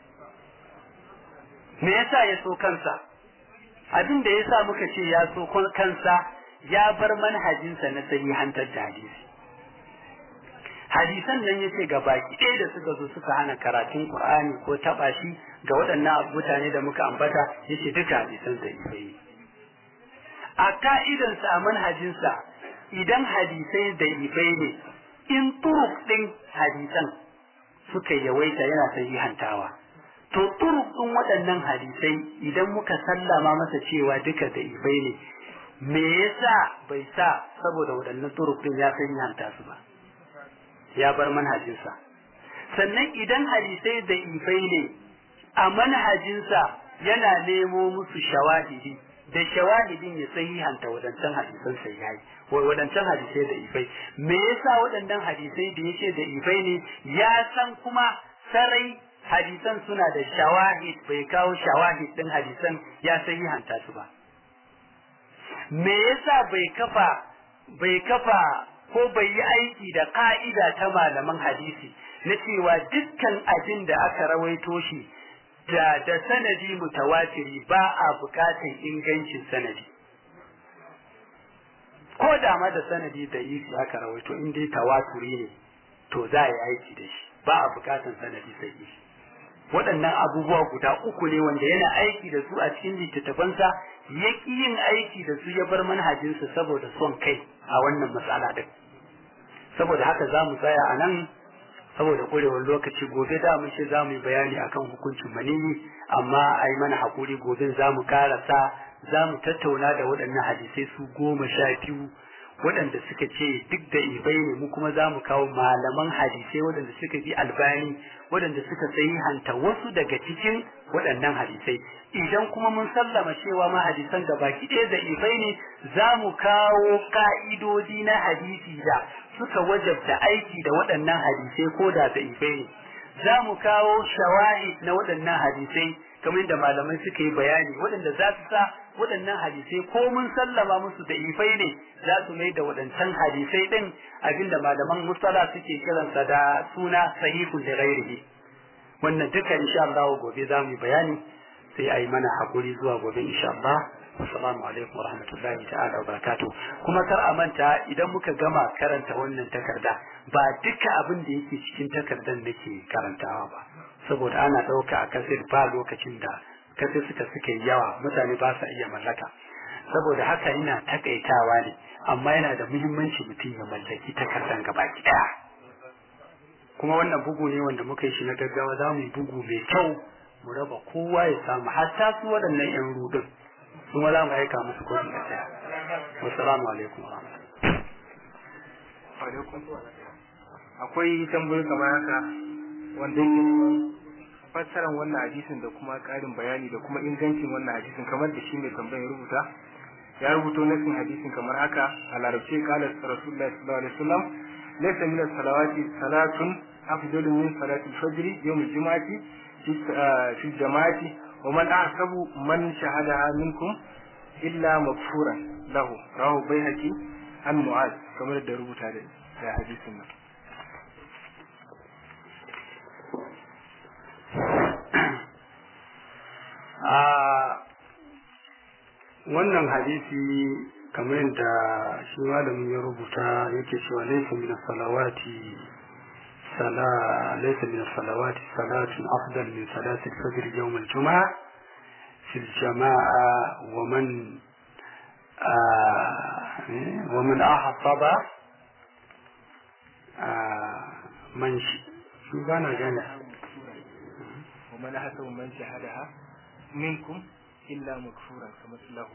Speaker 2: me yasa ya so kansa abin da yasa muka ce ya so kansa ya bar manhajinsa na sahihantar da hadisi hadisan nan yace ga baki ɗaya da suka zo suka hana karatun Qur'ani ko taba shi ga waɗannan mutane da muka ambata yace duka hadisan da ifai a ka'idansa a manhajinsa idan hadisai da ifai ne in turuk ɗin hadisan suka yawaita yana sahihantawa to turuk ɗin waɗannan hadisai idan muka sallama masa cewa duka da ifai ne me yasa bai sa saboda waɗannan turuk ɗin ya sahihanta su ba ya bar manhajinsa sannan idan hadisai da ifai ne a manhajinsa yana nemo musu shawahidi da shawahidin ya sahihanta wadancan hadisan sai yayi wai wadancan hadisai da ifai me yasa waɗannan hadisai da yake da ifai ne ya san kuma sarai hadisan suna da shawahid bai kawo shawahid din hadisan ya sahihanta su ba me yasa bai kafa bai kafa ko bai yi aiki da ka'ida ta malaman hadisi na cewa dukkan abin da aka rawaito shi da da sanadi mutawatiri ba a bukatan ingancin sanadi ko da ma da sanadi da isi aka rawaito in dai tawaturi ne to za a yi aiki da shi ba a bukatan sanadi sai shi waɗannan abubuwa guda uku ne wanda yana aiki da su a cikin littattafansa ya ƙi yin aiki da su ya bar manhajinsa saboda son kai a wannan matsala din saboda haka za mu tsaya a nan saboda ƙurewar lokaci gobe da mun ce za mu yi bayani akan hukuncin manini amma a yi mana haƙuri gobe za mu karasa za mu tattauna da waɗannan hadisai su goma sha biyu waɗanda suka ce duk da ibai ne mu kuma za mu kawo malaman hadisai waɗanda suka bi albani waɗanda suka hanta wasu daga cikin waɗannan hadisai idan kuma mun sallama cewa ma hadisan da baki ɗaya da ibai ne za mu kawo ƙa'idodi na hadisi da suka wajabta aiki da waɗannan hadisai ko da da ibai ne za mu kawo shawahid na waɗannan hadisai kamar da malamai suka yi bayani waɗanda za su sa waɗannan hadisai ko mun sallama musu da ifai ne za su mai da waɗancan hadisai ɗin abinda malaman mustala suke kiransa da suna sahihun da ghairihi wannan duka insha Allah gobe za mu yi bayani sai a yi mana hakuri zuwa gobe insha Allah assalamu alaikum wa rahmatullahi ta'ala wa barakatuh kuma kar a manta idan muka gama karanta wannan takarda ba duka abin da yake cikin takardar nake karantawa ba saboda ana ɗauka a kasir ba lokacin da kasir suka suka yawa mutane ba sa iya mallaka saboda haka ina takaitawa ne
Speaker 3: amma yana da muhimmanci mutum ya mallaki takardan gaba ɗaya kuma wannan bugu ne wanda muka yi shi na gaggawa za mu yi bugu mai kyau mu raba kowa ya samu hatta su waɗannan yan rudin su ma za mu aika musu kofi da ɗaya wassalamu alaikum wa
Speaker 4: akwai tambayoyi kamar haka wanda yake neman fassarar wannan hadisin da kuma ƙarin bayani da kuma ingancin wannan hadisin kamar da shi mai tambayar rubuta ya rubuto nasin hadisin kamar haka a larabce kala rasulullahi sallallahu alaihi wasallam laysa min as-salawati salatun afdalu min salati al-fajr yawm al-jum'ati fi jama'ati wa man ahsabu man shahadaha minkum illa maghfuran lahu rahu baihaqi an mu'az kamar da rubuta da hadisin nan
Speaker 3: wannan hadisi kamar yadda shi malamin ya rubuta yake cewa laysa min salawati sala laysa min salawati salatun afdal min salati al-fajr yawm al-jum'a fi al-jama'a wa man wa man ahsaba man shi bana gane
Speaker 4: ومن أحسن من شهدها منكم illa makfuran kamar lahu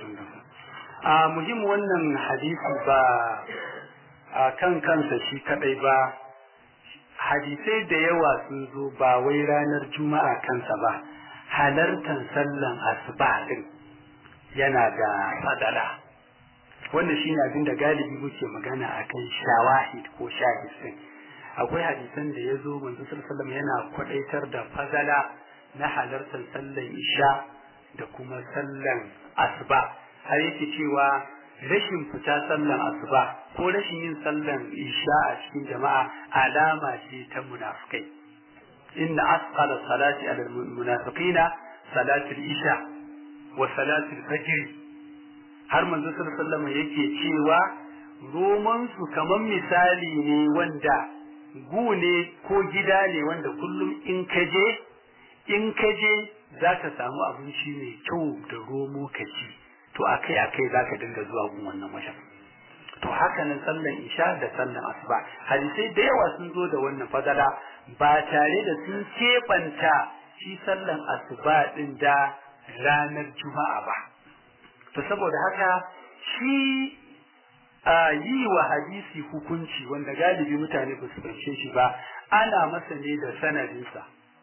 Speaker 3: a muhim wannan hadisi ba a kan kansa shi kadai ba hadisai da yawa sun zo ba wai ranar juma'a kansa ba halartar sallan asuba din yana da fadala wannan shine abin da galibi muke magana akan shawahid ko shahid din akwai hadisan da ya zo manzo sallallahu yana kwadaitar da fadala na halartar sallan isha da kuma sallan asuba har yake cewa rashin fita sallan asuba ko rashin yin sallan isha a cikin jama'a alama ce ta munafikai inna asqala salati ala almunafiqina salati isha wa salati fajr har manzo sallallahu alaihi yake cewa roman su kaman misali ne wanda gu ne ko gida ne wanda kullum in kaje in kaje za ka samu abinci mai kyau da romo ka ci to akai akai za ka dinga zuwa gun wannan wajen to haka nan sallan isha da sallan asuba hadisai da yawa sun zo da wannan fadala ba tare da sun keɓanta shi sallan asuba din da ranar juma'a ba to saboda haka shi a yi wa hadisi hukunci wanda galibi mutane ba su fahimce shi ba ana masa ne da sanadinsa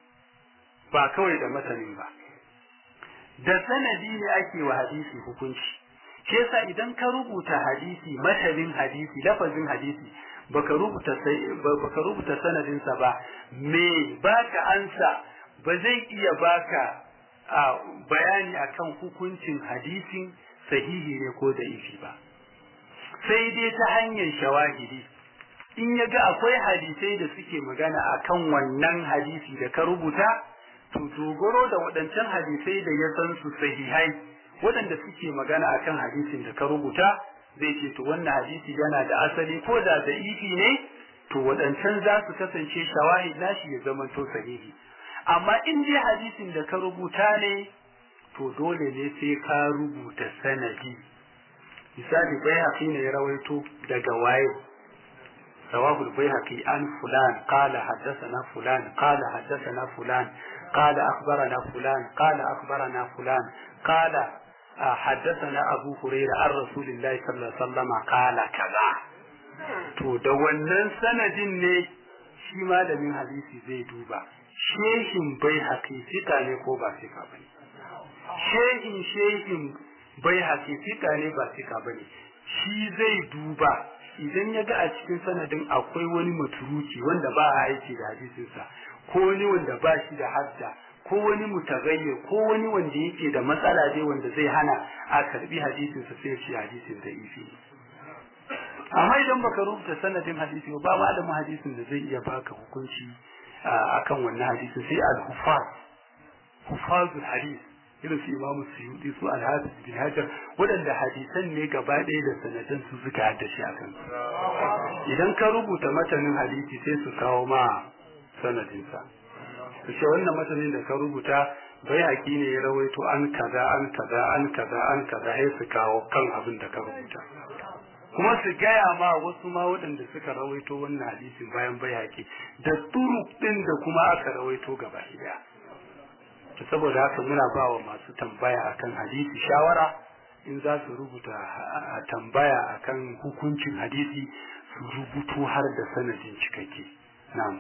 Speaker 3: ba kawai da masanin ba da sanadi ne ake wa hadisi hukunci shi yasa idan ka rubuta hadisi masalin hadisi lafazin hadisi baka rubuta sai baka rubuta sanadin sa ba me baka ansa ba zai iya baka a bayani akan hukuncin hadisin sahihi ne ko da ifi ba sai dai ta hanyar shawahidi in ya ga akwai hadisai da suke magana akan wannan hadisi da ka rubuta to dogaro da waɗancan hadisai da ya san su sahihai waɗanda suke magana akan hadisin da ka rubuta zai ce to wannan hadisi yana da asali ko da da ifi ne to waɗancan za su kasance shawahid nashi ya zama to sahihi amma in dai hadisin da ka rubuta ne to dole ne sai ka rubuta sanadi misali bai haƙi ne ya rawaito daga waye رواه البيهقي عن فلان قال حدثنا فلان قال حدثنا فلان قال أخبرنا فلان قال أخبرنا فلان قال حدثنا أبو هريرة عن رسول الله صلى الله عليه وسلم قال كذا to da wannan sanadin ne shi malamin hadisi zai duba shehin bai haƙi fika ne ko ba fika ba ne shehin shehin bai haƙi fika ne ba fika ba ne shi zai duba idan ya ga a cikin sanadin akwai wani maturuki wanda ba a aiki da hadisinsa ko wani wanda ba shi da hadda ko wani mutagayye ko wani wanda yake da matsala dai wanda zai hana a karbi hadisinsa sai shi hadisin da ifi amma idan baka rubuta sanadin hadisi ba malamin hadisin da zai iya baka hukunci akan wannan hadisin sai al-hufaz hufazul hadis irin su imamu suyudi su al-hafiz bin hajar waɗanda hadisan ne gaba ɗaya da sanadan su suka haddace a kan idan ka rubuta matanin hadisi sai su kawo ma sanadinsa su ce wannan matanin da ka rubuta bai haƙi ne ya rawaito an kaza an kaza an kaza an kaza sai su kawo kan abin da ka rubuta kuma su gaya ma wasu ma waɗanda suka rawaito wannan hadisin bayan bayaki da turuk ɗin da kuma aka rawaito gaba ɗaya to saboda haka muna ba wa masu tambaya akan hadisi shawara in za su rubuta tambaya akan hukuncin hadisi su rubutu har da sanadin cikakke na'am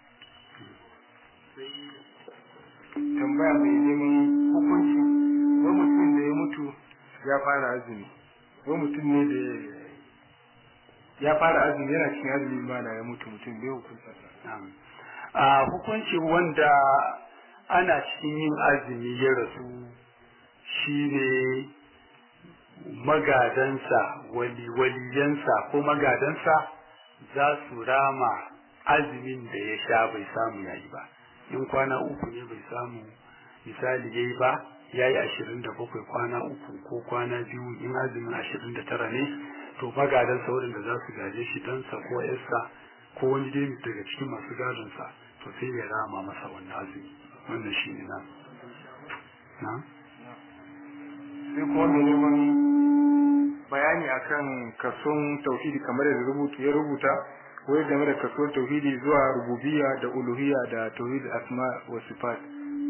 Speaker 4: tambaya mai neman hukunci wani mutum da ya mutu ya fara azumi wani mutum ne da ya fara azumi yana cikin azumi mana ya mutu mutum bai hukunta
Speaker 3: a hukunci wanda ana cikin yin azumi ya rasu shine magadansa wali waliyansa ko magadansa za su rama azumin da ya sha bai samu yayi ba in kwana uku ne bai samu misali yayi ba yayi ashirin da bakwai kwana uku ko kwana biyu in azumin ashirin da tara ne to magadansa waɗanda za su gaje shi ɗansa ko yarsa ko wani dai daga cikin masu gadonsa to sai ya rama masa wannan azumi wannan shi ne na na
Speaker 4: sai kuma mai neman bayani akan kason tauhidi kamar da rubutu ya rubuta wai game da kason tauhidi zuwa rububiyya da uluhiyya da tauhid asma wa sifat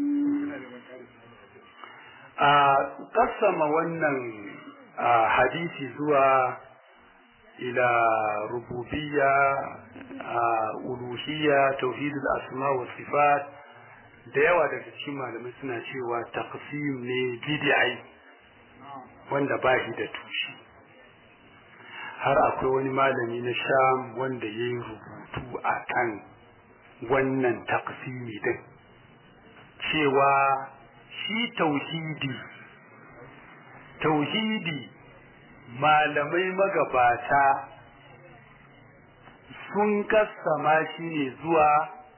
Speaker 3: a kasama wannan hadisi zuwa ila rububiyya uluhiyya tauhidul asma wa sifat da yawa daga cikin malamai suna cewa taqsim ne bid'i wanda ba shi da tushe har akwai wani malami na sham wanda ya yi rubutu a kan wannan taqsimi din cewa shi tauhidi tauhidi malamai magabata sun kassama shi ne zuwa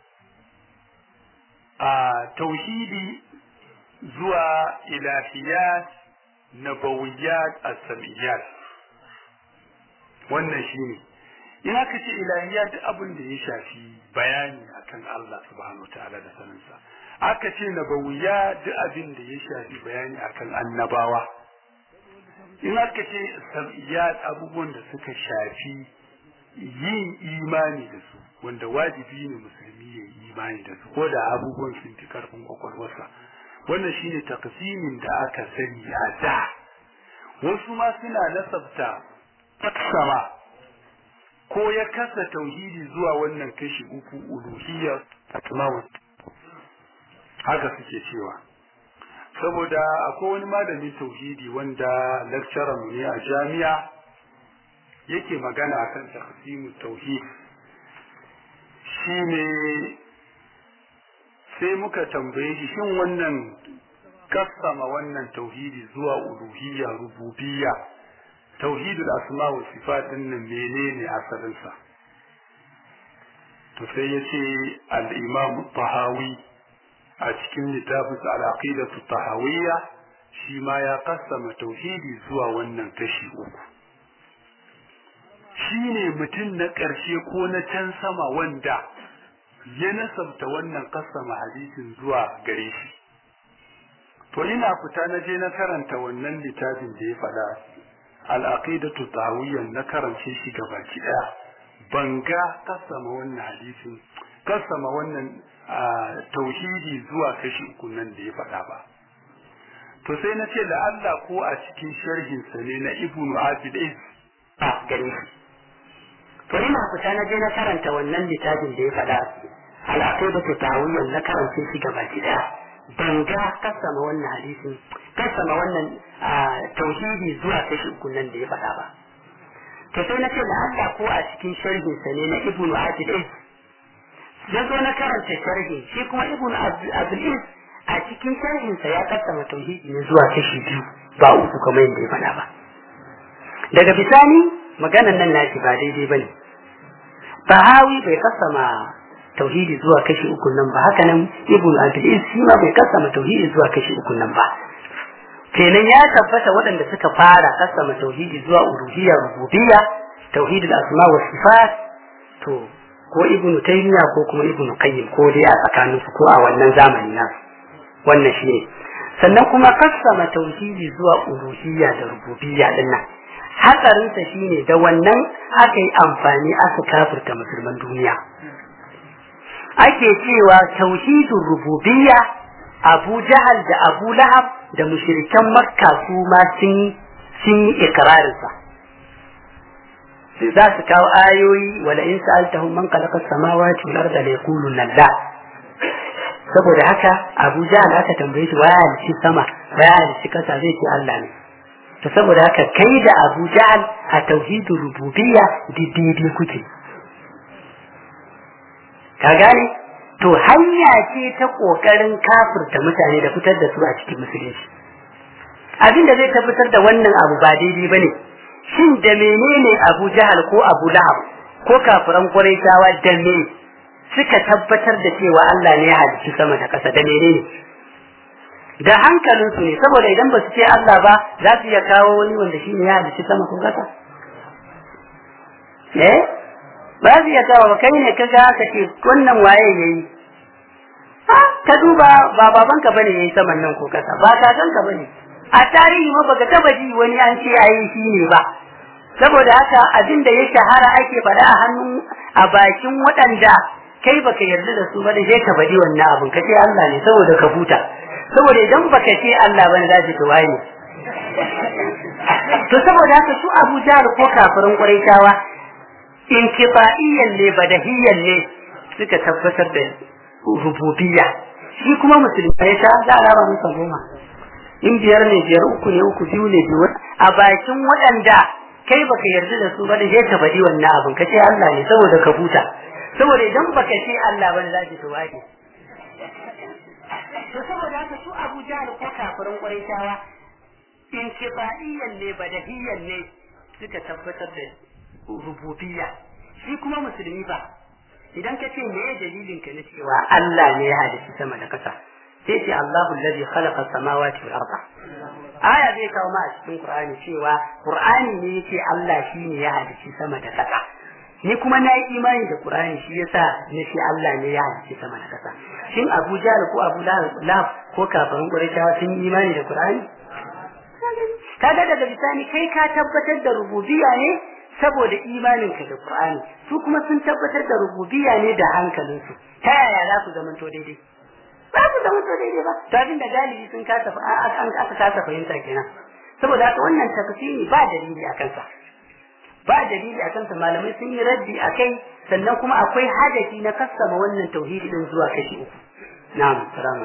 Speaker 3: a tauhidi zuwa ilahiyat nabawiyat as-samiyat wannan shine in aka ce ilahiyat abin da ya shafi bayani akan Allah subhanahu wataala da saninsa aka ce nabawiyat duk abin da ya shafi bayani akan annabawa in aka ce samiyat abubuwan da suka shafi yin imani da su wanda wajibi ne musulmi ya yi imani da su ko da abubuwan sun fi karfin kwakwalwarsa wannan shine taksimin da aka sani a da wasu ma suna nasabta taksama ko ya kasa tauhidi zuwa wannan kashi uku uluhiyya asma'u haka suke cewa saboda akwai wani malamin tauhidi wanda lecturer mu ne a jami'a yake magana akan taqsimu tauhid shine sai muka tambaye shi shin wannan kassama wannan tauhidi zuwa uluhiyya rububiyya tauhidul asma wa sifat din nan menene asalin sa to sai yace al-imam tahawi a cikin littafin al-aqidatu tahawiyya shi ma ya kassama tauhidi zuwa wannan kashi uku shine mutum na ƙarshe ko na can sama wanda ya nasabta wannan kasama hadisin zuwa gare shi to ina fita na je na karanta wannan littafin da ya faɗa al-aqidatu tawiyyan na karance shi gabaki daya ban ga kasama wannan hadisin kasama wannan tauhidi zuwa kashi uku nan da ya faɗa ba to sai na ce Allah ko a cikin sharhin sa ne na ibnu abid
Speaker 1: a gare shi to ina fita na je na karanta wannan littafin da ya faɗa al'aqidatu ta'awiyyan na karance shi gaba daya ban ga kasama wannan hadisin kasama wannan tauhidi zuwa kashi uku nan da ya faɗa ba to sai na ce da Allah ko a cikin sharhin sa ne na ibnu abid ya zo na karanta sharhin shi kuma ibnu abid a cikin sharhin sa ya kasama tauhidi ne zuwa kashi biyu ba uku kamar yadda ya faɗa ba daga bisani maganan nan nashi ba daidai bane Bahawi bai kasama tauhidi zuwa kashi uku nan ba haka nan ibn abdul shi ma bai kasama tauhidi zuwa kashi uku nan ba kenan ya tabbata waɗanda suka fara kasama tauhidi zuwa uluhiyya rububiyya tauhidul asma wa sifat to ko ibn taymiya ko kuma ibn qayyim ko dai a tsakanin su ko a wannan zamani na wannan shine sannan kuma kasama tauhidi zuwa uluhiyya da rububiyya din nan hatsarinsa shine da wannan aka yi amfani aka kafirta musulman duniya ake cewa tauhidin rububiyya abu jahal da abu lahab da mushirikan makka su ma sun yi ikirarinsa za su kawo ayoyi wala in sa'altahum man khalaqa as-samawati wal arda la yaquluna la saboda haka Abu Jahl aka tambaye shi waya halici sama waya halici kasa zai ce Allah ne to saboda haka kai da Abu Jahl a tauhidur rububiyya daidai kuke ka gane to hanya ce ta kokarin kafirta mutane da fitar da su a cikin musulunci abin da zai tabbatar da wannan abu ba daidai bane shin da menene Abu Jahal ko Abu Lahab ko kafiran Quraishawa da me suka tabbatar da cewa Allah ne ya halicci sama da ƙasa da menene da hankalinsu ne saboda idan ba su ce Allah ba za su iya kawo wani wanda shi ne ya halicci sama ko ƙasa eh ba su iya kawo kai ne ka ga ka ce wannan waye yayi ka duba ba babanka bane yayi saman nan ko ƙasa ba kakanka bane a tarihi ma baka taba ji wani an ce ayi shi ne ba saboda haka abin da ya shahara ake faɗa a hannun a bakin waɗanda kai baka yarda da su ba da ka faɗi wannan abin ka ce Allah ne saboda ka huta saboda idan baka ce Allah bane za ki waye ne to saboda haka su Abu Jahl ko kafirin Quraishawa inkifaiyan ne badahiyyan ne suka tabbatar da rububiyya shi kuma musulmi ya sha za a raba musa goma in biyar ne biyar uku ne uku biyu ne biyu a bakin waɗanda kai baka yarda da su ba da ka faɗi wannan abin ka ce Allah ne saboda ka huta saboda idan baka ce Allah bane za ki tuwaje to saboda haka su Abu Jahl ko kafirin Quraishawa inkifaiyan ne badahiyyan ne suka tabbatar da rububiyya shi kuma musulmi ba idan ka ce me dalilin ka na cewa Allah ne ya halitta sama da kasa sai ce Allahu allazi khalaqa samawati wal arda aya zai kawo ma a cikin Qur'ani cewa Qur'ani ne yake Allah shine ya halitta sama da kasa ni kuma na yi imani da Qur'ani shi yasa na ce Allah ne ya halitta sama da kasa shin Abu Jahl ko Abu Lahab ko kafirin Qurayshawa sun yi imani da Qur'ani kaga daga bisani kai ka tabbatar da rububiyya ne saboda imaninka da Qur'ani su kuma sun tabbatar da rububiyya ne da hankalinsu ta yaya za su zamanto daidai ba su zamanto daidai ba to abin da galibi sun kasa an aka kasa fahimta kenan saboda haka wannan tafsiri ba dalili a kansa ba dalili a kansa malamai sun yi raddi a kai sannan kuma akwai hadafi na kassama wannan tauhidi din zuwa kashi uku na'am salamu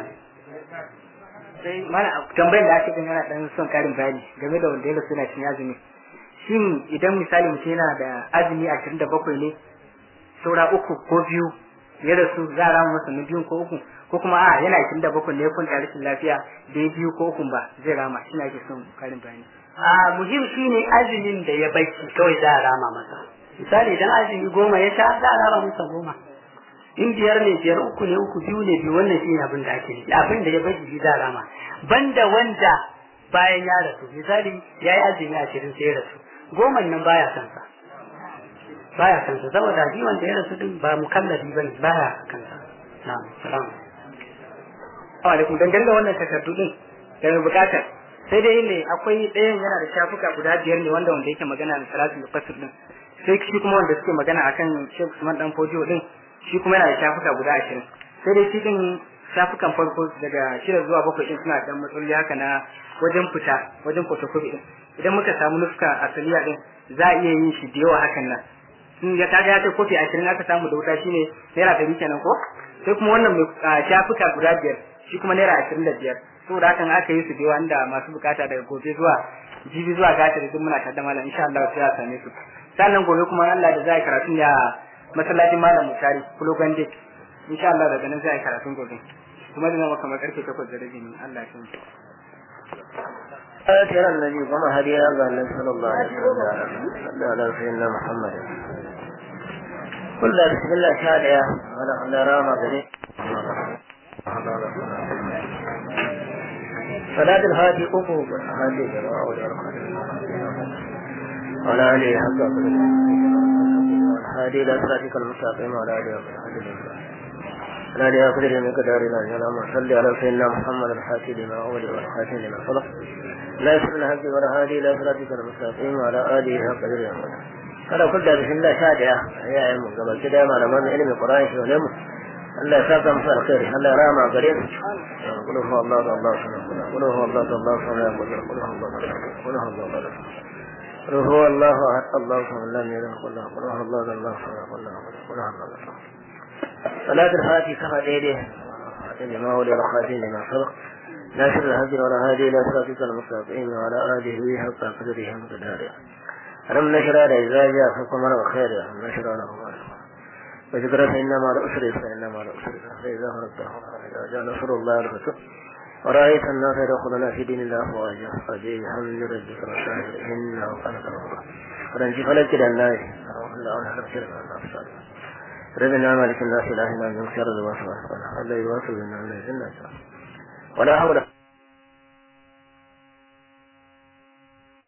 Speaker 2: sai mana tambayar da ake din yana dan son karin bayani game da wanda ya rasu yana cin azumi shin idan misali mutum yana da azumi ashirin da bakwai ne saura uku ko biyu ya rasu za a rama masa na biyun ko uku ko kuma a yana ashirin da bakwai ne ya kwanta rashin lafiya da ya biyu ko uku ba zai rama shi ake son karin bayani.
Speaker 1: a muhim shine azumin da ya baki kawai za a rama masa misali idan azumi goma ya sha za a rama masa goma in biyar ne biyar uku ne uku biyu ne biyu wannan shine abin da ake nufi abin da ya baki shi za a rama banda wanda bayan ya rasu misali ya yi azumi ashirin sai ya rasu goman nan baya kansa baya kansa saboda shi wanda ya rasu din ba mukallafi bane baya kansa na'am salam
Speaker 2: alaikum dangane da wannan takardu din da mai bukatar sai dai ne akwai ɗayan yana da shafuka guda biyar ne wanda wanda yake magana da salatul mufassir din sai shi kuma wanda suke magana akan Sheikh Usman dan Fodio din shi kuma yana da shafuka guda ashirin sai dai shi din shafukan farko daga shida zuwa bakwai din suna dan matsaloli haka na wajen fita wajen photocopy din idan muka samu nuska asaliya din za a iya yin shi da yawa hakan nan in ya kaga ya kai kofi ashirin aka samu da wuta shine naira ɗari kenan ko sai kuma wannan mai shafuka guda biyar shi kuma naira ashirin da biyar saboda hakan aka yi su da yawa inda masu bukata daga gobe zuwa jibi zuwa gata da duk muna tada malam insha Allah sai a same su sannan gobe kuma Allah da za a karatu ya masallacin malam mutari kulo gande insha Allah daga nan za a karatun gobe kuma da zama kamar karfe 8 da rabi Allah ya san
Speaker 5: آخر النبي وما هدي الله صلى الله عليه وسلم صلى على سيدنا محمد قل بسم الله شادية ولا على راما بني صلاة الهادي قبوب هادي جماعة ولا عليه حق هادي إلى صراطك المستقيم ولا عليه حق لا ليأخذ من قدارنا اللهم صل على سيدنا محمد الحاتي لما أول والخاتم لما صدق لا يسر الهدي ولا هادي إلى صراطك المستقيم وعلى آله حق قدره kada kullu da bismillah sha daya ya yi mu gaba ki da malaman ilimin Qur'ani shi ne mu Allah ya saka musu alkhairi Allah ya rama gare su kullu huwa Allah Allah subhanahu kullu huwa Allah Allah subhanahu kullu huwa Allah kullu huwa Allah قل هو الله احد الله صمد لم يلد ولم يكن له الله الله صمد قل له قل هو الله صلاة الفاتحة كفى ديده لما هو لرخاتين لما سبق ناشر الهدي ولا هادي الى صراطك المستقيم وعلى اله حق قدره ومقداره ألم نشر على إذا جاء حكم وخير ألم نشر له وذكر فإنما الأسر فإنما الأسر فإذا فرقته إذا جاء نصر الله الفتح ورأيت الناس يدخلون في دين الله أفواجا فجي حمد ربك رسائل إنه كان توابا فرنجي فلك إلى الناس الله أنحر شرك الله ربنا مالك الناس إلهنا من شر الوسواس الذي يواصل بنا من الجنة ولا حول